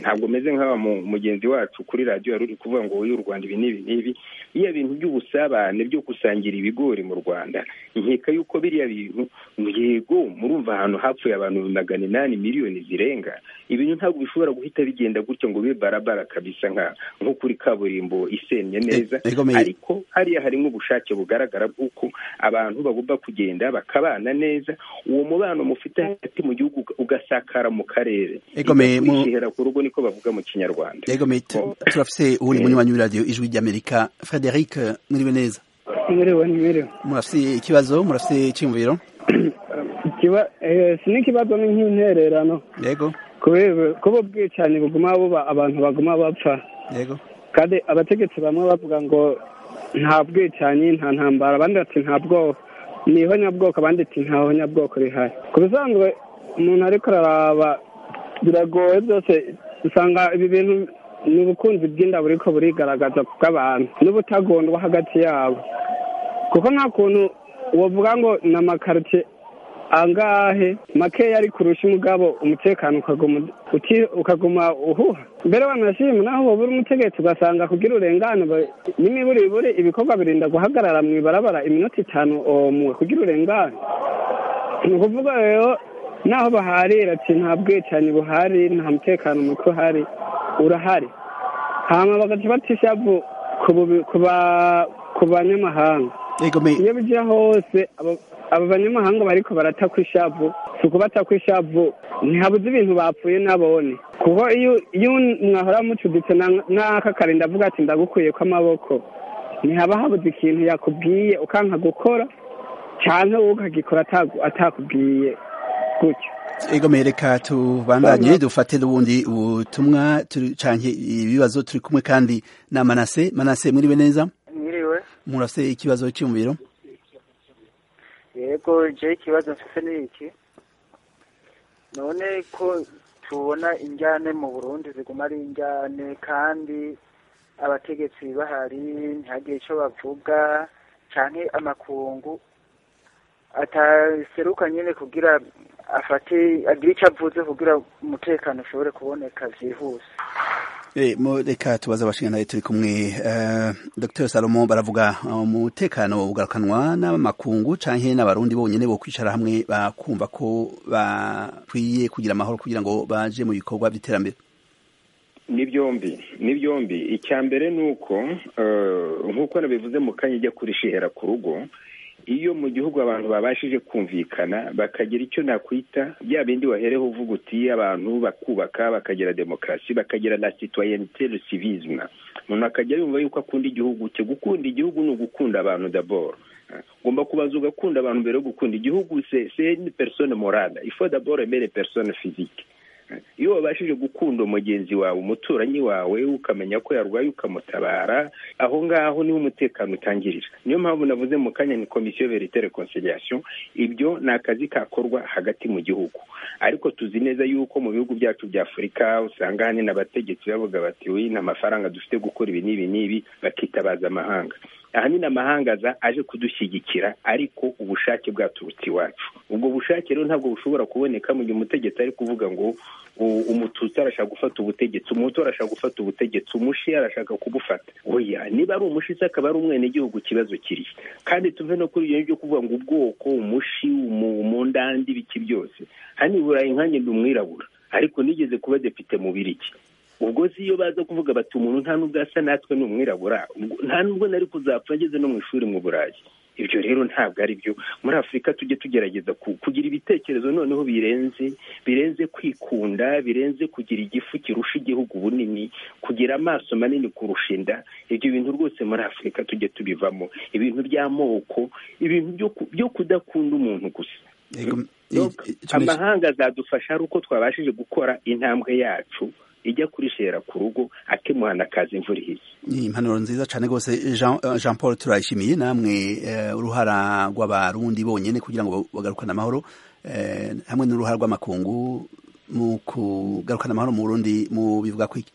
ntabwo meze nk'aba mu- mugenzi wacu kuri radiyo yari uri kuvuga ngo uyu rwanda ibi n'ibi n'ibi biriya bintu by'ubusabane byo gusangira ibigori mu rwanda nkeka yuko biriya bintu yego murumva ahantu hapfuye abantu magana inani miliyoni zirenga ibintu ntabwo bishobora guhita bigenda gutya ngo bibe barabara kabisa nka- nko kuri kaburimbo isennye neza Eh, Egomeye. ariko hariya harimo ubushake bugaragara bw'uko abantu bagomba kugenda bakabana neza uwo mubano mufite hagati mu gihugu uga- ugasakara mu karere Egomeye, mu- Igakwishyira ku rugo niko bavuga mu kinyarwanda yego mate turafise uwuri munywanyi w'iradiyo ijwi ry'amerika frederic eh, mwiriwe neza Mwiriwe mwiriwe. murafise ikibazo murafise icyumviro Ikiba eh, si n'ikibazo ni nk'intererano yego kubera kuba ubwicanyi buguma buba abantu baguma bapfa yego kandi abategetsi bamwe bavuga ngo nta bwicanyi nta ntambara abandi bati nta bwoko ni ihonyabwoko abandi ati nta honyabwoko rihari ku bisanzwe umuntu ariko araraba biragoye byose usanga ibi bintu ni ubukunzi bw'inda buriko burigaragaza bw'abantu n'ubutagondwa hagati yabo kuko nta kuntu wavuga ngo ni amakaritsiye angahe makeya ari kurusha umugabo umutekano ukaguma uti- ukaguma uhuha mbere wanashima naho wabura umutegetsi ugasanga kugira urengane ba- n'imiburiburi ibikorwa birinda guhagarara mu ibarabara iminota itanu omwe kugira urengane ni ukuvuga rero naho baharira ati nta bwicanyi buhari nta mutekano muke uhari urahari hama bagaca bata ishavu ku bubi- ku ba- ku banyamahanga Ego me iyo bijya hose abo- aba banyamahanga bariko baratakwa ishavu si ukubatakwa ishavu ntihabuze ibintu bapfuye nabone kuko iyo iyo mwahora mucuditse na- n'aka kare ndavuga ati ndagukuyeko amaboko ntihaba habuze ikintu yakubwiye ukanka gukora cyane wowe ukagikora atagu- atakubwiye gutyo ego me reka tubandanye dufate n'ubundi ubutumwa turi- canke ibibazo turi kumwe kandi na Manase Manase mwiriwe neza mwiriwe murafite ikibazo cy'umuriro yego je ikibazo mfise ni iki none ko tubona injyane mu burundi ziguma ari injyane kandi abategetsi bahari ntihagire ico bavuga canke amakungu ataseruka nyene kugira afate agire ico avuze kugira umutekano ushobore kuboneka vyihuse Eh, mu- reka tubaze abashingantahe turi kumwe Eh, dr salomo baravuga umutekano ugarukanwa n'amakungu canke n'abarundi bonyene bo kwicara hamwe bakumva ko bakwiye kugira amahoro kugira ngo baje mu bikorwa by'iterambere ni byombi ni byombi icya mbere ni uko eh, nk'uko nabivuze mu kanya ijya kurishihera ku rugo iyo mu gihugu abantu babashije kumvikana bakagira icyo nakwita bya bindi wahereho uvuga uti abantu bakubaka bakagira demokarasi bakagira na citoyenite le civisme umuntu akajya yumva yuko akunda igihugu cye gukunda igihugu ni ugukunda abantu d'abord ugomba kubanza ugakunda abantu mbere yo gukunda igihugu c'est c'est une personne morale il faut d'abord aimer les personnes physiques iyo wabashije gukunda umugenzi wawe umuturanyi wawe ukamenya ko yarwaye ukamutabara aho ngaho niho umutekano utangirira niyo mpamvu navuze mu kanya ni komisiyo verite reconciliation ibyo ni akazi kakorwa hagati mu gihugu ariko tuzi neza yuko mu bihugu byacu bya afurika usanga hanini abategetsi bavuga bati wi nta mafaranga dufite gukora ibi n'ibi n'ibi bakitabaza amahanga ahanini amahanga aza aje kudushyigikira ariko ubushake bwaturutse iwacu ubwo bushake rero ntabwo bushobora kuboneka mu gihe umutegetsi ari kuvuga ngo u- umututsi arashaka gufata ubutegetsi umuhutu arashaka gufata ubutegetsi umushi arashaka kubufata oya niba ari umushi se akaba ari umwenegihugu ikibazo kiri kandi tuve no kuri iyo byo kuvuga ngo ubwoko umushi umu- umundandi ibiki byose hano i burayi nkanjye ndi umwirabura ariko nigeze kuba depite mu biriki ubwo se iyo baza kuvuga bati umuntu nta n'ubwo asa natwe ni umwirabura ubwo nta n'ubwo nari kuzapfa ngeze no mu ishuri mu burayi ibyo rero ntabwo ari byo muri afurika tujye tugerageza ku- kugira ibitekerezo noneho birenze birenze kwikunda birenze kugira igifu kirusha igihugu bunini kugira amaso manini kurusha inda ibyo bintu rwose muri afurika tujye tubivamo ibintu by'amoko ibintu byo ku- byo kudakunda umuntu gusa Ego, Donc, i- i- tumesh- amahanga azadufasha ari uko twabashije gukora intambwe yacu ijya kurishera ku rugo akemuhana akaza imvura ihise ni impanuro nziza cyane rwose jean eh, Jean paul turayishimiye namwe eh, uruhara rw'abarundi bonyine kugira ngo bagarukane amahoro eh, hamwe n'uruhara rw'amakungu mu kugarukana amahoro mu burundi mu bivuga kwiki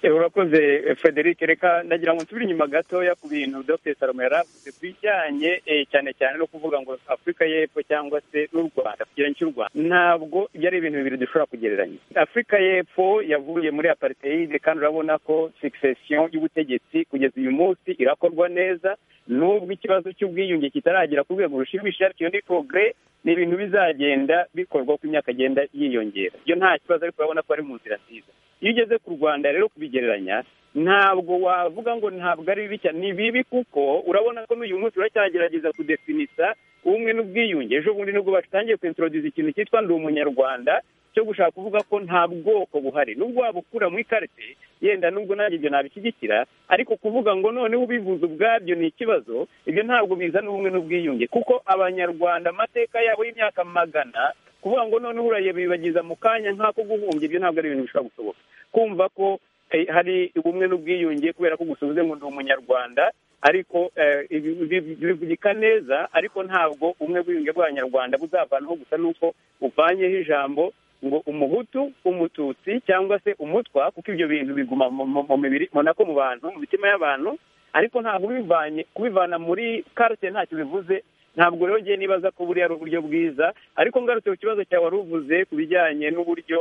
Eh, urakoze eh, Frederic reka nagira ngo nsubire inyuma gatoya ku bintu Dr Salomo yaravuze ku bijyanye eh, cyane cyane no kuvuga ngo Afurika y'Epfo cyangwa se n'u Rwanda kugereranya cy'u Rwanda ntabwo ibyo ari ibintu bibiri dushobora kugereranya Afurika y'Epfo yavuye muri apartheid kandi urabona ko succession y'ubutegetsi kugeza uyu munsi irakorwa neza nubwo ikibazo cy'ubwiyunge kitaragera ku rwego rushimisha ariko iyo ni progrès ni ibintu bizagenda bikorwa uko imyaka igenda yiyongera ibyo nta kibazo ariko urabona ko ari mu nzira nziza iyo ugeze ku rwanda rero kubigereranya ntabwo wavuga ngo ntabwo ari bibi cyane ni bibi kuko urabona ko n'uyu munsi uracyagerageza kudefinisa ubumwe n'ubwiyunge ejo bundi nibwo batangiye kwintroduza ikintu cyitwa ndi umunyarwanda cyo gushaka kuvuga ko nta bwoko buhari nubwo waba ukura muri karite yenda nubwo nanjye ibyo nabishyigikira ariko kuvuga ngo noneho ubivuze ubwabyo ni ikibazo ibyo ntabwo bizana ubumwe n'ubwiyunge kuko abanyarwanda amateka yabo y'imyaka magana kuvuga ngo noneho urayibibagiza mu kanya nk'ako guhumbya ibyo ntabwo ari ibintu bishobora gusohoka kumva ko eh, hari ubumwe n'ubwiyunge kubera ko gusa uvuze ngo ndi umunyarwanda ariko eh, ibi- ibi- bivugika neza ariko ntabwo ubumwe bw'ubwiyunge bw'abanyarwanda buzavanaho gusa n'uko uvanyeho ijambo ngo umuhutu umututsi cyangwa se umutwa kuko ibyo bintu biguma mu- mu- mu mibiri munako mu bantu mu mitima y'abantu ariko ntabwo ubivanye kubivana muri karite ntacyo bivuze ntabwo rero ngiye nibaza ko buriya ari uburyo bwiza ariko ngarutse ku kibazo cyawe wari uvuze ku bijyanye n'uburyo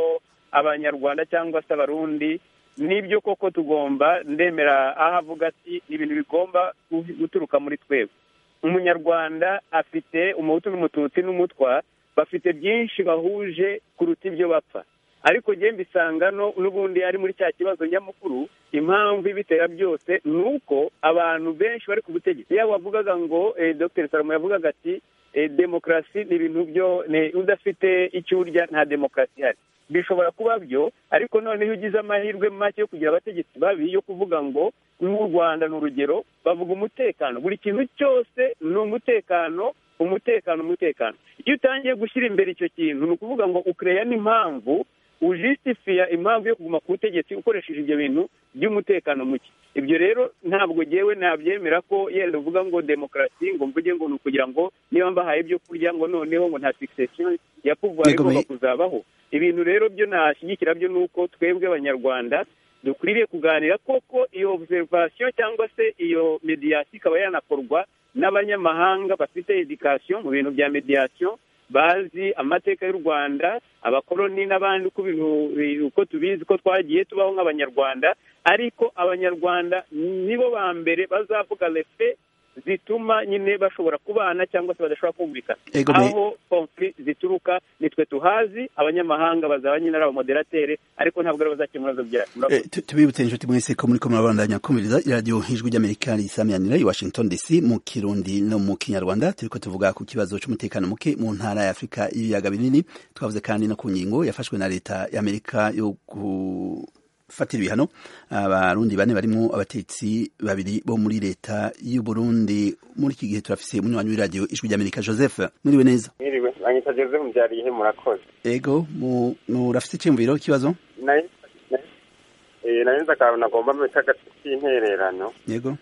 abanyarwanda cyangwa se abarundi n'ibyo koko tugomba ndemera aho avuga ati ni ibintu bigomba gu- guturuka muri twebwe umunyarwanda afite umuhutu n'umututsi n'umutwa bafite byinshi bahuje kuruta ibyo bapfa ariko njye mbisanga no n'ubundi ari muri cya kibazo nyamukuru impamvu ibitera byose ni uko abantu benshi bari ku butegetsi yaba wavugaga ngo eh, dr salomo yavugaga ati eh, demokarasi ni ibintu byo ni- udafite icyo urya nta demokarasi ihari bishobora kuba byo ariko noneho iyo ugize amahirwe make yo kugira abategetsi babi yo kuvuga ngo nk'u rwanda ni urugero bavuga umutekano buri kintu cyose ni umutekano umutekano umutekano iyo utangiye gushyira imbere icyo kintu ni ukuvuga ngo ukereya n'impamvu ujisitifiya impamvu yo kuguma ku butegetsi ukoresheje ibyo bintu by'umutekano muke ibyo rero ntabwo ngewe nabyemera ko yenda uvuga ngo demokarasi ngo mvuge ngo ni ukugira ngo niba mbahaye ibyo kurya ngo noneho ngo nta succession ya pouvoir Yego, igomba me- kuzabaho ibintu rero byo nashyigikira byo ni uko twebwe abanyarwanda dukwiriye kuganira koko iyo observation cyangwa se iyo mediation ikaba yanakorwa n'abanyamahanga bafite education mu bintu bya mediation bazi amateka y'u rwanda abakoloni n'abandi uko ibintu bi- uko tubizi ko twagiye tubaho nk'abanyarwanda ariko abanyarwanda nibo ba mbere bazavuga lefe zituma nyine bashobora kubana cyangwa se badashobora kumvikana Ego, me- aho konfli zituruka nitwe tuhazi abanyamahanga bazaba nyine ari abamoderatere ariko ntabwo aribo bazakemura ibibazo byacu Eh, tu- tubibutse inshuti mwese ko muri ko murabandanya kumviriza iradiyo ijwi ry'amerika risamiranira i washington dc mu kirundi no mu kinyarwanda turiko tuvuga ku kibazo c'umutekano muke mu ntara ya afurika y'ibiyaga binini twavuze kandi no ku ngingo yafashwe na leta y'amerika yo gufatira ibihano abarundi bane barimwo abatetsi babiri bo muri leta y'u burundi muri iki gihe turafise umunywanyi w'iradiyo ijwi ry'amerika joseph muriwe neza mwiriwe mwanyita joseph mubyariye murakoze ego mu- murafise iciyumviro kibazo nari eh, nari nzi akantu nagomba mbere k'agati k'intererano yego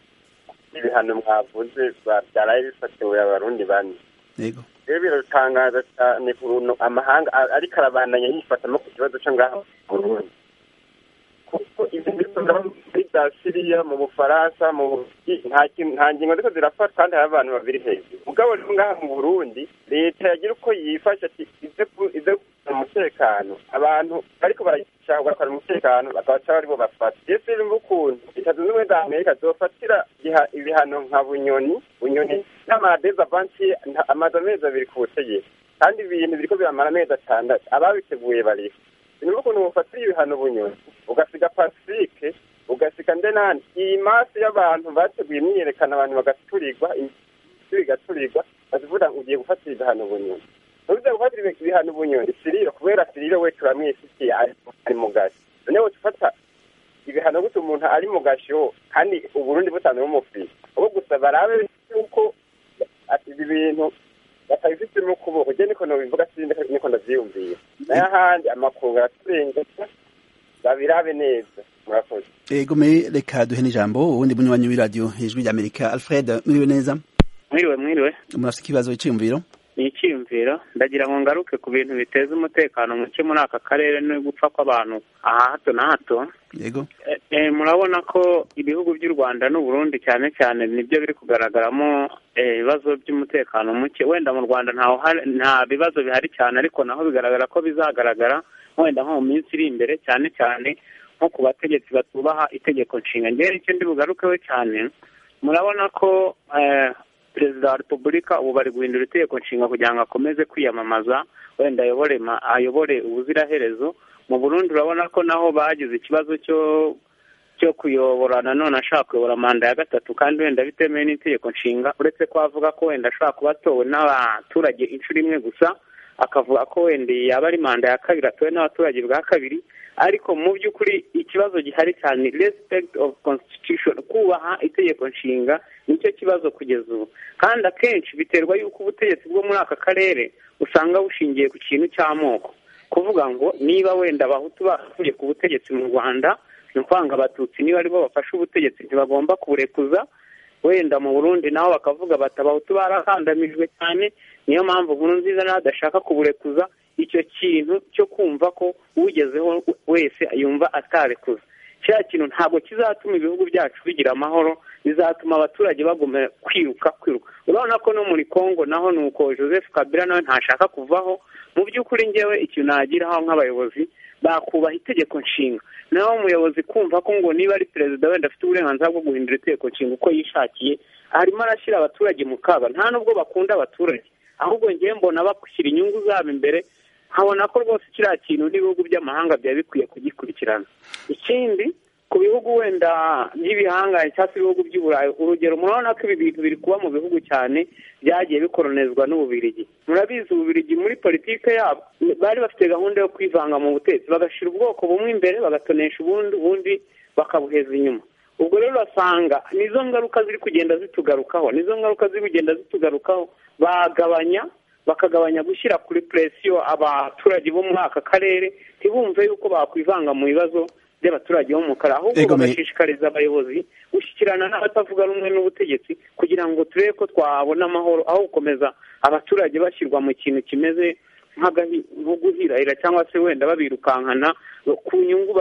ibihano mwavuze ba- byaraye bifatiwe abarundi bane yego rero biratangaza cyane ukuntu amahanga a- ariko arabandanya yifatamo ku kibazo cyo ngaho mu burundi kuko ibyo bikorwa muri bya siriya mu bufaransa mu Burundi, nta kintu- nta ngingo ziko zirafatwa kandi hari abantu babiri hejuru mugabo rero ngaha mu burundi leta yagira uko yifasha ati ize ku- ize kuzana umutekano abantu ariko barashaka kugarura umutekano bakabaca aribo bafata iyo sinzi ukuntu leta zunze ubumwe za amerika zofatira iha- ibihano nka bunyoni bunyoni n'amadezavansi amaze amezi abiri ku butegetsi kandi ibintu biriko biramara amezi atandatu ababiteguye bariho ni ukuntu bufatira ibihano bunyoni ugasiga pasifike ugasiga ndenani iyi masi y'abantu bateguye imyiyerekano abantu bagaturirwa ibiti bigaturirwa bazivuga ngo ugiye gufatira ibihano bunyoni ntuze gufatira ibi- ibihano bunyoni siriro kubera siriro we turamwifitiye ari- ari mu gashi none wowe ufata ibihano gutya umuntu ari mu gasho kandi uburundi busanzwe bumufise ubwo gusa barabe yuko ati ibi bintu batabifitemo ukuboko je niko nobivuga sindi niko ndavyiyumvira naye ahandi amakuru araturengeje babirabe neza murakoze Ego me reka duhene ijambo ubundi munywanyi w'iradiyo ijwi ry'amerika alfred muriwe neza mwiriwe mwiriwe murafite ikibazo iciyumviro ni icyiyumviro ndagira ngo ngaruke ku bintu biteza umutekano muke muri aka karere no gupfa kw'abantu aha hato na hato yego Eh, eh, murabona ko ibihugu by'u rwanda n'u burundi cyane cyane nibyo biri kugaragaramo eh, ibibazo by'umutekano muke wenda mu rwanda ntaho hari- nta bibazo bihari cyane ariko naho bigaragara ko bizagaragara wenda nko mu minsi iri imbere cyane cyane nko ku bategetsi batubaha itegeko nshinga ngewe nicyo ndi bugarukeho cyane murabona ko eh, perezida wa repubulika ubu bari guhindura itegeko nshinga kugira ngo akomeze kwiyamamaza wenda ayobore ma- ayobore ubuziraherezo mu burundi urabona ko naho bagize ikibazo cyo cyo kuyobora nanone ashaka kuyobora manda ya gatatu kandi wenda bitemewe n'itegeko nshinga uretse ko avuga ko wenda ashobora kuba atowe n'abaturage inshuro imwe gusa akavuga ko wenda iyi yaba ari manda ya kabiri atowe n'abaturage bwa kabiri ariko mu by'ukuri ikibazo gihari cyane respect of constitution kubaha itegeko nshinga nicyo kibazo kugeza ubu kandi akenshi biterwa yuko ubutegetsi bwo muri aka karere usanga bushingiye ku kintu cy'amoko kuvuga ngo niba wenda abahutu basubiye ku butegetsi mu rwanda ni ukuvuga ngo abatutsi niba aribo bafashe ubutegetsi ntibagomba kuburekuza wenda mu burundi nabo bakavuga bati abahutu barakandamijwe cyane niyo mpamvu nkuru nziza nawe adashaka kuburekuza icyo kintu cyo kumva ko ugezeho wese yumva atarekuza kiriya kintu ntabwo kizatuma ibihugu byacu bigira amahoro bizatuma abaturage bagomera kwiruka kwiruka urabona ko no muri congo naho ni uko joseph kabila nawe ntashaka kuvaho mu by'ukuri ngewe ikintu nagiraho nk'abayobozi bakubaha itegeko nshinga naho umuyobozi kumva ko ngo niba ari perezida wenda afite uburenganzira bwo guhindura itegeko nshinga uko yishakiye arimo arashyira abaturage mu kaba nta nubwo bakunda abaturage ahubwo ngewe mbona bakushyira inyungu zabo imbere nkabona ko rwose kiriya kintu n'ibihugu by'amahanga byaba bikwiye kugikurikirana ikindi ku bihugu wenda by'ibihangange cyangwa se ibihugu by'uburayi urugero murabona ko ibi bintu biri kuba mu bihugu cyane byagiye bikoronezwa n'ububirigi murabizi ububirigi muri politike yabo bari bafite gahunda yo kwivanga mu butetsi bagashyira ubwoko bumwe imbere bagatonesha ubundi ubundi bakabuheza inyuma ubwo rero urasanga nizo ngaruka ziri kugenda zitugarukaho nizo ngaruka ziri kugenda zitugarukaho bagabanya bakagabanya gushyira kuri presiyo abaturage bo muri aka karere ntibumve yuko bakwivanga mu bibazo by'abaturage bo mu karere ahubwo bagashishikariza abayobozi gushyikirana n'abatavuga rumwe n'ubutegetsi kugira ngo turebe ko twabona amahoro aho gukomeza abaturage bashyirwa mu kintu kimeze nk'agahuguhirahira cyangwa se wenda babirukankana ku nyungu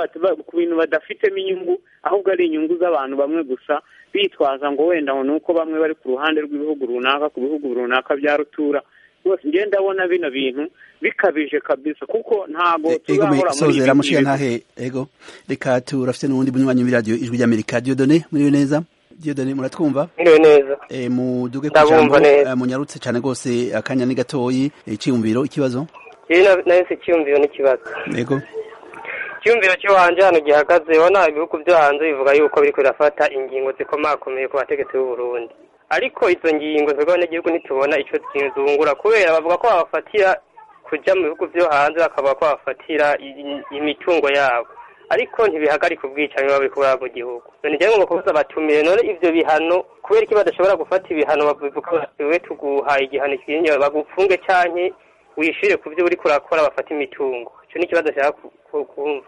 ku bintu badafitemo inyungu ahubwo ari inyungu z'abantu bamwe gusa bitwaza ngo wenda ngo ni uko bamwe bari ku ruhande rw'ibihugu runaka ku bihugu runaka bya rutura rwose ngenda ndabona bino bintu bikabije kabisa kuko ntabwo tuzahora muri ibi bintu ntahe ego reka turafite n'ubundi bunywanyi w'iradiyo ijwi ry'amerika diyodone muriwe neza diyodone muratwumva muriwe neza muduge ku ndabumva ijambo neza eh, munyarutse cyane rwose akanya ni gatoyi icyiyumviro ikibazo ibi na- nayo si icyiyumviro n'ikibazo ego icyiyumviro cyo hanze hano gihagaze ubona ibihugu byo hanze bivuga yuko biri kurafata ingingo zikomakomeye ku bategetsi b'u Burundi ariko izo ngingo z'abanyagihugu ntitubona icyo kintu zungura kubera bavuga ko babafatira kujya mu bihugu byo hanze bakaba ko babafatira i- imitungo yabo ariko ntibihagarika ubwicanyi baba bari kuraba mu gihugu none njyewe ngo kubuza batumire none ibyo bihano kubera iki badashobora gufata ibihano bavuga bati we tuguhaye igihano kinini bagupfunge canke wishyure ku byo uri kurakora bafata imitungo icyo ni ikibazo nshaka ku- ku- kumva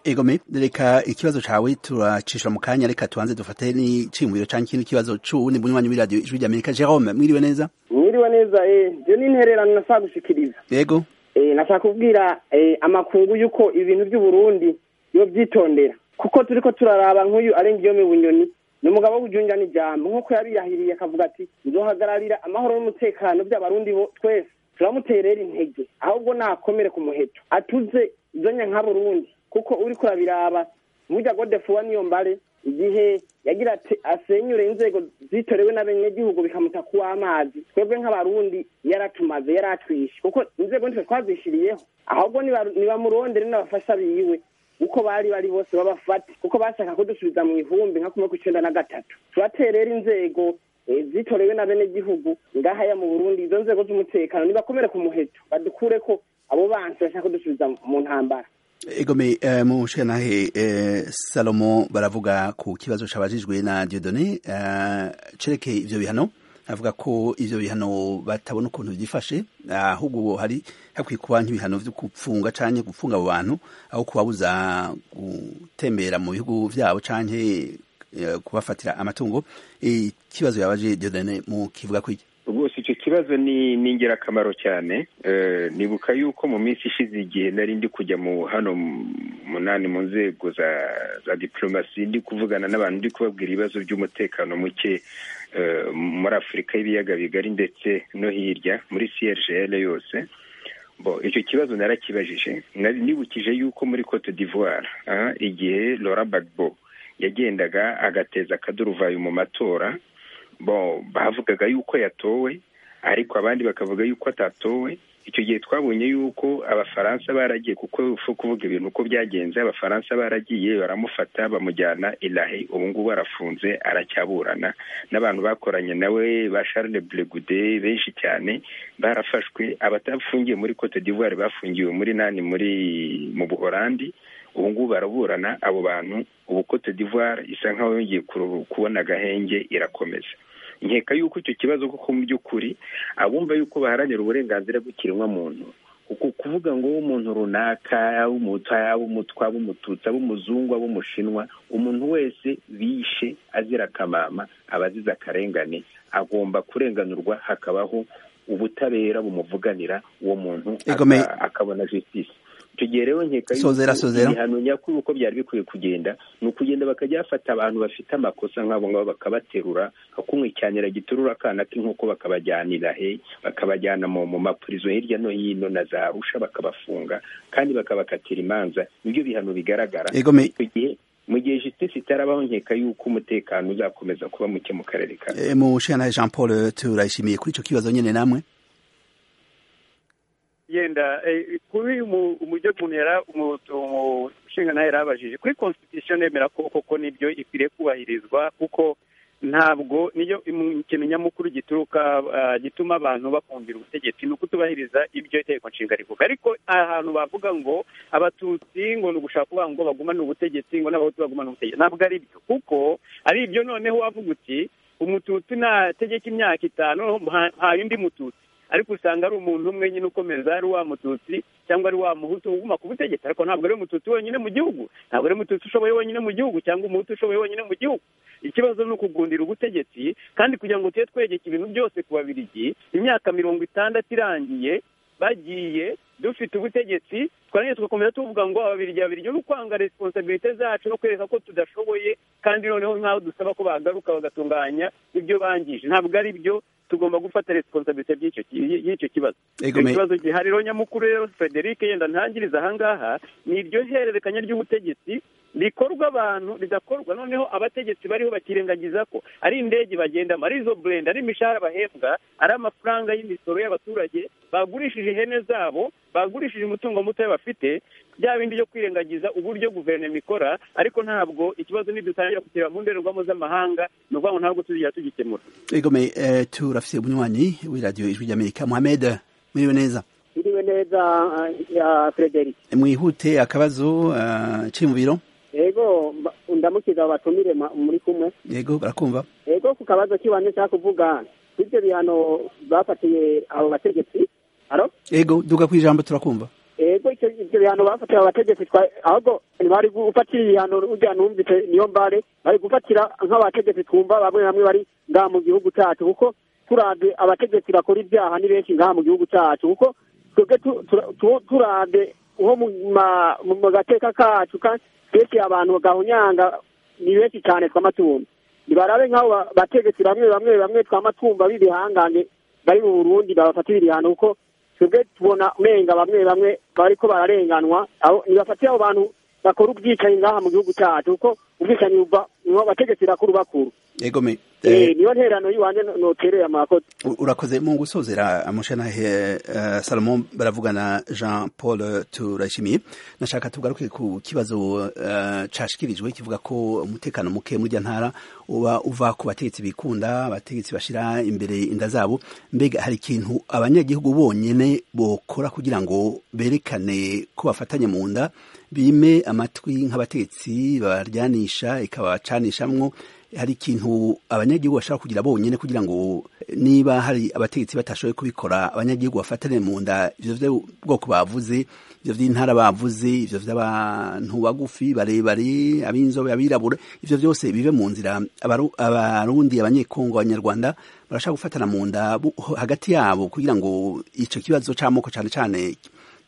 egome reka ikibazo cawe turacisha mu kanya reka tubanze dufate n'iciyumviro canke ikindi kibazo c'uwundi bunywanyi w'iradiyo ijwi ry'amerika jerome mwiriwe neza mwiriwe neza eh byo ni intererano nashaka gushikiriza yego eh nashaka kubwira eh, amakungu yuko ibintu by'u Burundi yo byitondera kuko turiko turaraba nk'uyu arenga iyo mibunyoni ni umugabo wo kujunjana ijambo nk'uko yabiyahiriye akavuga ati nzohagararira amahoro n'umutekano by'abarundi bo twese turamuterera intege ahubwo nakomere ku muheto atuze izonya nka Burundi kuko uri kurabiraba mujya godefuwa niyo mbare igihe yagira ati asenyure inzego zitorewe n'abanyagihugu bikamuta ku amazi twebwe nk'abarundi yaratumaze yaratwishe kuko inzego nitwe twazishiriyeho ahubwo niba- nibamurondere n'abafasha biwe uko bari bari bose babafate kuko bashaka kudusubiza mu ihumbi nka kumwe ku icenda na gatatu turaterera inzego eh, zitorewe n'abenegihugu ngahaya mu burundi izo nzego z'umutekano nibakomere ku muheto badukureko abo bansi bashaka kudusubiza mu ntambara egome eh, mushenahe eh, salomo baravuga ku kibazo cabajijwe na diodone eh, cereke ivyo bihano avuga ko ivyo bihano batabona ukuntu vyifashe ahubwo ubu hari hakwiye kuba nk'ibihano vyo gupfunga canke gupfunga abo bantu aho kubabuza gutembera mu bihugu vyabo canke eh, kubafatira amatungo ikibazo yabaje diodone mu kivuga ko iki rwose icyo kibazo ni ni ingirakamaro cyane Eh, nibuka yuko mu minsi ishize igihe nari ndi kujya mu hano mu- munani mu nzego za za diplomasi ndi kuvugana n'abantu ndi kubabwira ibibazo by'umutekano muke eh, muri afurika y'ibiyaga bigari ndetse no hirya muri crgl yose bo icyo kibazo narakibajije Nari nibukije yuko muri cote d'ivoire ah, igihe laura bagbo yagendaga agateza akaduruvayo mu matora bo bavugaga yuko yatowe ariko abandi bakavuga yuko atatowe icyo gihe twabonye yuko abafaransa baragiye kuko ufu kuvuga ibintu uko byagenze abafaransa baragiye baramufata bamujyana ilahe ubu ngubu arafunze aracyaburana n'abantu bakoranye nawe ba Charles Blegude benshi cyane barafashwe abatafungiye muri Cote d'Ivoire bafungiwe muri nani muri mu Buholandi ubu ngubu baraburana abo bantu ubu Cote d'Ivoire isa nkaho yongeye kuru- kubona agahenge irakomeza nkeka yuko icyo kibazo koko mu by'ukuri abumva yuko baharanira uburenganzira bw'ikiremwamuntu uku kuvuga ngo umuntu runaka yaba umuta yaba umutwa aba umututsi aba umuzungu aba umushinwa umuntu wese bishe azira akamama aba azize akarengane agomba kurenganurwa hakabaho ubutabera bumuvuganira uwo muntu Egomeye. aka- akabona justice icyo gihe rero nkeka Sozera, yuko sozera. ibihano nyakuri uko byari bikwiye kugenda ni ukugenda bakajya bafata abantu bafite amakosa nk'abo ngabo bakabaterura nka kumwe cyanira giturura akana k'inkoko bakabajyanira he bakabajyana mu mu mapurizo hirya no hino na za rusha bakabafunga kandi bakabakatira imanza nibyo bihano bigaragara Egomeye. icyo gihe mu gihe justice itarabaho nkeka yuko umutekano uzakomeza kuba muke mu karere ka Eh, Mushiyantahe Jean Paul turayishimiye kuri icyo kibazo nyine namwe yenda eh, kuri mu- umujyo umuntu yara umu- umushinga nawe yarabajije kuri constitution yemera ko koko nibyo ikwiriye kubahirizwa kuko ntabwo niyo imu- ikintu nyamukuru gituruka ah, gituma abantu bakumvira ubutegetsi ni ukutubahiriza ibyo itegeko nshinga rivuga ariko ahantu bavuga ngo abatutsi ngo ni ugushaka kuvuga ngo bagumane ubutegetsi ngo n'abahutu bagumane ubutegetsi ntabwo ari byo kuko ari ibyo noneho wavuga uti umututsi nategeka imyaka itanu mpa- mpaye undi mututsi ariko usanga ari umuntu umwe nyine ukomeza ari wa mututsi cyangwa ari wa muhutu uguma ku butegetsi ariko ntabwo ari mututsi wenyine mu gihugu ntabwo ari mututsi ushoboye wenyine mu gihugu cyangwa umuhutu ushoboye wenyine mu gihugu ikibazo ni ukugundira ubutegetsi kandi kugira ngo tube twegeka ibintu byose ku babirigi imyaka mirongo itandatu irangiye bagiye dufite ubutegetsi twarangiye tugakomeza tuvuga ngo ababirigi ababirigi ni ukwanga responsabilite zacu no kwereka ko tudashoboye kandi noneho nk'aho dusaba ko bagaruka bagatunganya ibyo bangije ntabwo ari byo tugomba gufata responsabilite by'icyo ki- y'icyo kibazo Egomeye. Icyo kibazo gihari rero nyamukuru rero frederic yenda ntangiriza ahangaha ni iryo hererekanya ry'ubutegetsi rikorwa abantu ridakorwa noneho abategetsi bariho bakirengagiza ko ari indege bagendamo ari izo burenda ari imishahara bahembwa ari amafaranga y'imisoro y'abaturage bagurishije ihene zabo bagurishije umutungo muto bafite bya bindi byo kwirengagiza uburyo guverinoma ikora ariko ntabwo ikibazo nidutangira kukireba mu ndorerwamo z'amahanga ni ukuvuga ngo ntabwo tuzigera tugikemura Egomeye eh, turafite umunywanyi w'iradiyo ijwi ry'Amerika Mohamed mwiriwe neza iriwe neza eh, ya Frederic mwihute akabazo eh, kiri mu biro ego mba- ndamukiza batumire ma- muri kumwe yego barakumva ego ku kabazo kibanza nshaka kuvuga bityo bihano bafatiye abo bategetsi aro yego duga ku ijambo turakumva ego icyo icyo bihano bafatiye abo bategetsi twa ahubwo ntibari gufatira ibihano urya numvise niyo mbare bari gufatira nk'abategetsi twumva bamwe bamwe bari ngaha mu gihugu cyacu kuko turabye abategetsi bakora ibyaha ni benshi ngaha mu gihugu cyacu kuko twebwe tu- tura- tu- turabye nko mu ma- mu- mu gateka kacu ka- benshi abantu gahunyanga ni benshi cyane tw'amatungo nibarabe nk'abo ba- bategetsi bamwe bamwe bamwe tw'amatumba b'ibihangange bari mu burundi babafatira ibihano kuko twebwe tubona menga bamwe bamwe bariko bararenganwa aho nibafatira abo bantu bakora ubwicanyi ngaha mu gihugu cyacu kuko ubwicanyi buva mu bategetsi bakuru bakuru Egomeye Eh, niyo nterano yiwanje no- notereye amakosa U- urakoze mu gusozera amushanahe uh, salomon baravugana jean paul turashimiye nashaka tugaruke ku kibazo uh, cashikirijwe kivuga ko umutekano muke muri irya ntara uba uva ku bategetsi bikunda abategetsi bashira imbere inda zabo mbega hari ikintu abanyagihugu bonyene bokora kugira ngo berekane ko bafatanye mu nda bime amatwi nk'abategetsi baryanisha ikabacanishamwo hari ikintu abanyagihugu bashaka kugira bonyine kugira ngo niba hari abategetsi batashoboye kubikora abanyagihugu bafatane mu nda ivyo by'ubwoko bavuze ivyo vy'intara bavuze ivyo vy'abantu bagufi barebare ab'inzobe abirabura ivyo byose bive mu nzira Abaru- abarundi abanyekongo abanyarwanda barashaka gufatana mu nda bu- hagati yabo kugira ngo ico kibazo c'amoko cane cane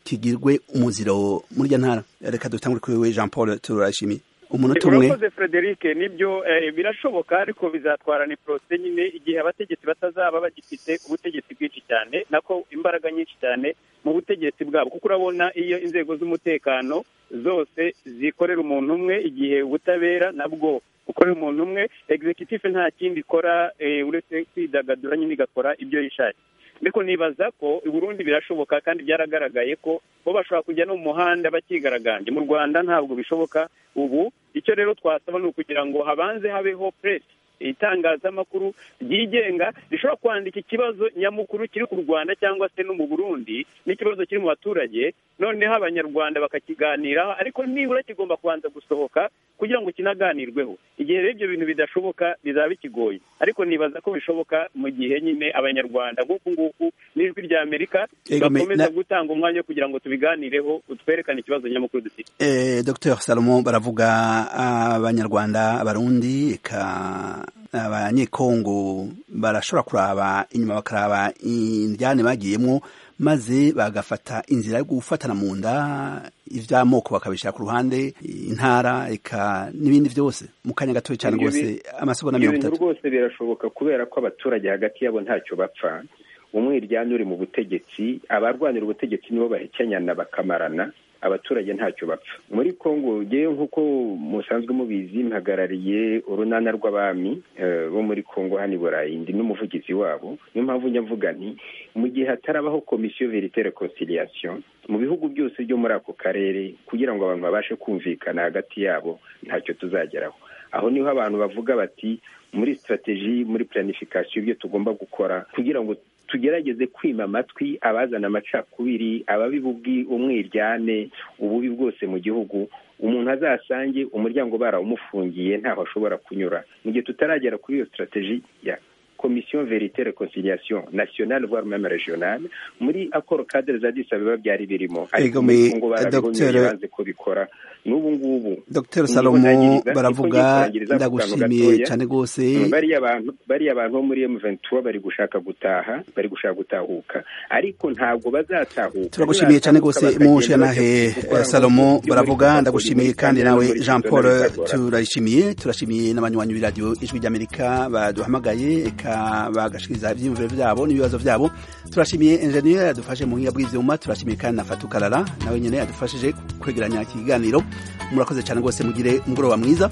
kigirwe umuziro muri irya ntara reka dutangure kuri wewe jean paul turashimiye umunota umwe urakoze frederic nibyo eh, birashoboka ariko bizatwara ni porose nyine igihe abategetsi batazaba bagifite ubutegetsi bwinshi cyane nako imbaraga nyinshi cyane mu butegetsi bwabo kuko urabona iyo inzego z'umutekano zose zikorera umuntu umwe igihe ubutabera nabwo bukorera umuntu umwe executive nta kindi ikora eh, uretse kwidagadura nyine igakora ibyo yishakiye ariko nibaza ko i Burundi birashoboka kandi byaragaragaye ko bo bashobora kujya no mu muhanda bakigaragambye mu rwanda ntabwo bishoboka ubu icyo rero twasaba ni ukugira ngo habanze habeho press itangazamakuru ryigenga rishobora kwandika ikibazo nyamukuru kiri ku rwanda cyangwa se no mu burundi n'ikibazo kiri mu baturage noneho abanyarwanda bakakiganiraho ariko nibura kigomba kubanza gusohoka kugira ngo kinaganirweho igihe rero ibyo bintu bidashoboka bizaba bikigoye ariko nibaza ko bishoboka mu gihe nyine abanyarwanda nk'uku nguku n'ijwi rya amerika Yego, me- bakomeza na- gutanga umwanya wo kugira ngo tubiganireho utwerekane ikibazo nyamukuru dufite Eh, Dr Salomon baravuga abanyarwanda abarundi eka abanyekongo barashobora kuraba inyuma bakaraba indyane bagiyemo maze bagafata inzira yo gufatana mu nda iby'amoko bakabishyira ku ruhande intara eka n'ibindi byose mu kanya gatoya cyane Ibyo rwose bi- amasomo na ibyo mirongo bintu itatu rwose birashoboka kubera ko abaturage hagati yabo ntacyo bapfa umwe iryana uri mu butegetsi abarwanira ubutegetsi nibo bahekenyana bakamarana abaturage ntacyo bapfa muri kongo ngewe nk'uko musanzwe mubizi mpagarariye urunana rw'abami eh, bo muri kongo hano i burayi ndi n'umuvugizi wabo niyo mpamvu njya mvuga nti mu gihe hatarabaho komisiyo veritere conciliation mu bihugu byose byo muri ako karere kugira ngo abantu babashe kumvikana hagati yabo ntacyo tuzageraho aho niho abantu bavuga bati muri sitrategi muri planifikasiyo ibyo tugomba gukora kugira ngo tugerageze kwima amatwi abazana amacakubiri ababi bubwi umwiryane ububi bwose mu gihugu umuntu azasange umuryango barawumufungiye ntaho ashobora kunyura mu gihe tutaragera kuri iyo sitrategi ya komisiyo verite reconciliation nationale voire même régionale muri accord cadre za Addis Ababa byari birimo Ego, ariko muri mi- Kongo Dr. barabihonyoye banze kubikora n'ubu ngubu Dr ingingo salomo ntangiriza, niko ngiye baravuga kurangiriza ako kantu ndagushimiye gatoya. cyane rwose Mm, bariya bantu bariya bantu bo muri M23 bari gushaka gutaha bari gushaka gutahuka ariko ntabwo bazatahuka turagushimiye cyane rwose Nibatahuka munshe bakagenda na he bajya gukora ngo salomo ibyo muri baravuga Coca-Cola, ndagushimiye muri kandi Sandal, nawe muri jean Zona paul bizagorana. turayishimiye turashimiye n'abanywanyi b'iradiyo ijwi ry'amerika baduhamagaye eka bagashikiriza ibyiyumviro byabo n'ibibazo byabo turashimiye enjeniyeri yadufashe mu buhinga bw'ibyuma turashimiye kandi na fatu karara nawe nyine yadufashije kwegeranya iki kiganiro murakoze cyane rwose mugire umugoroba mwiza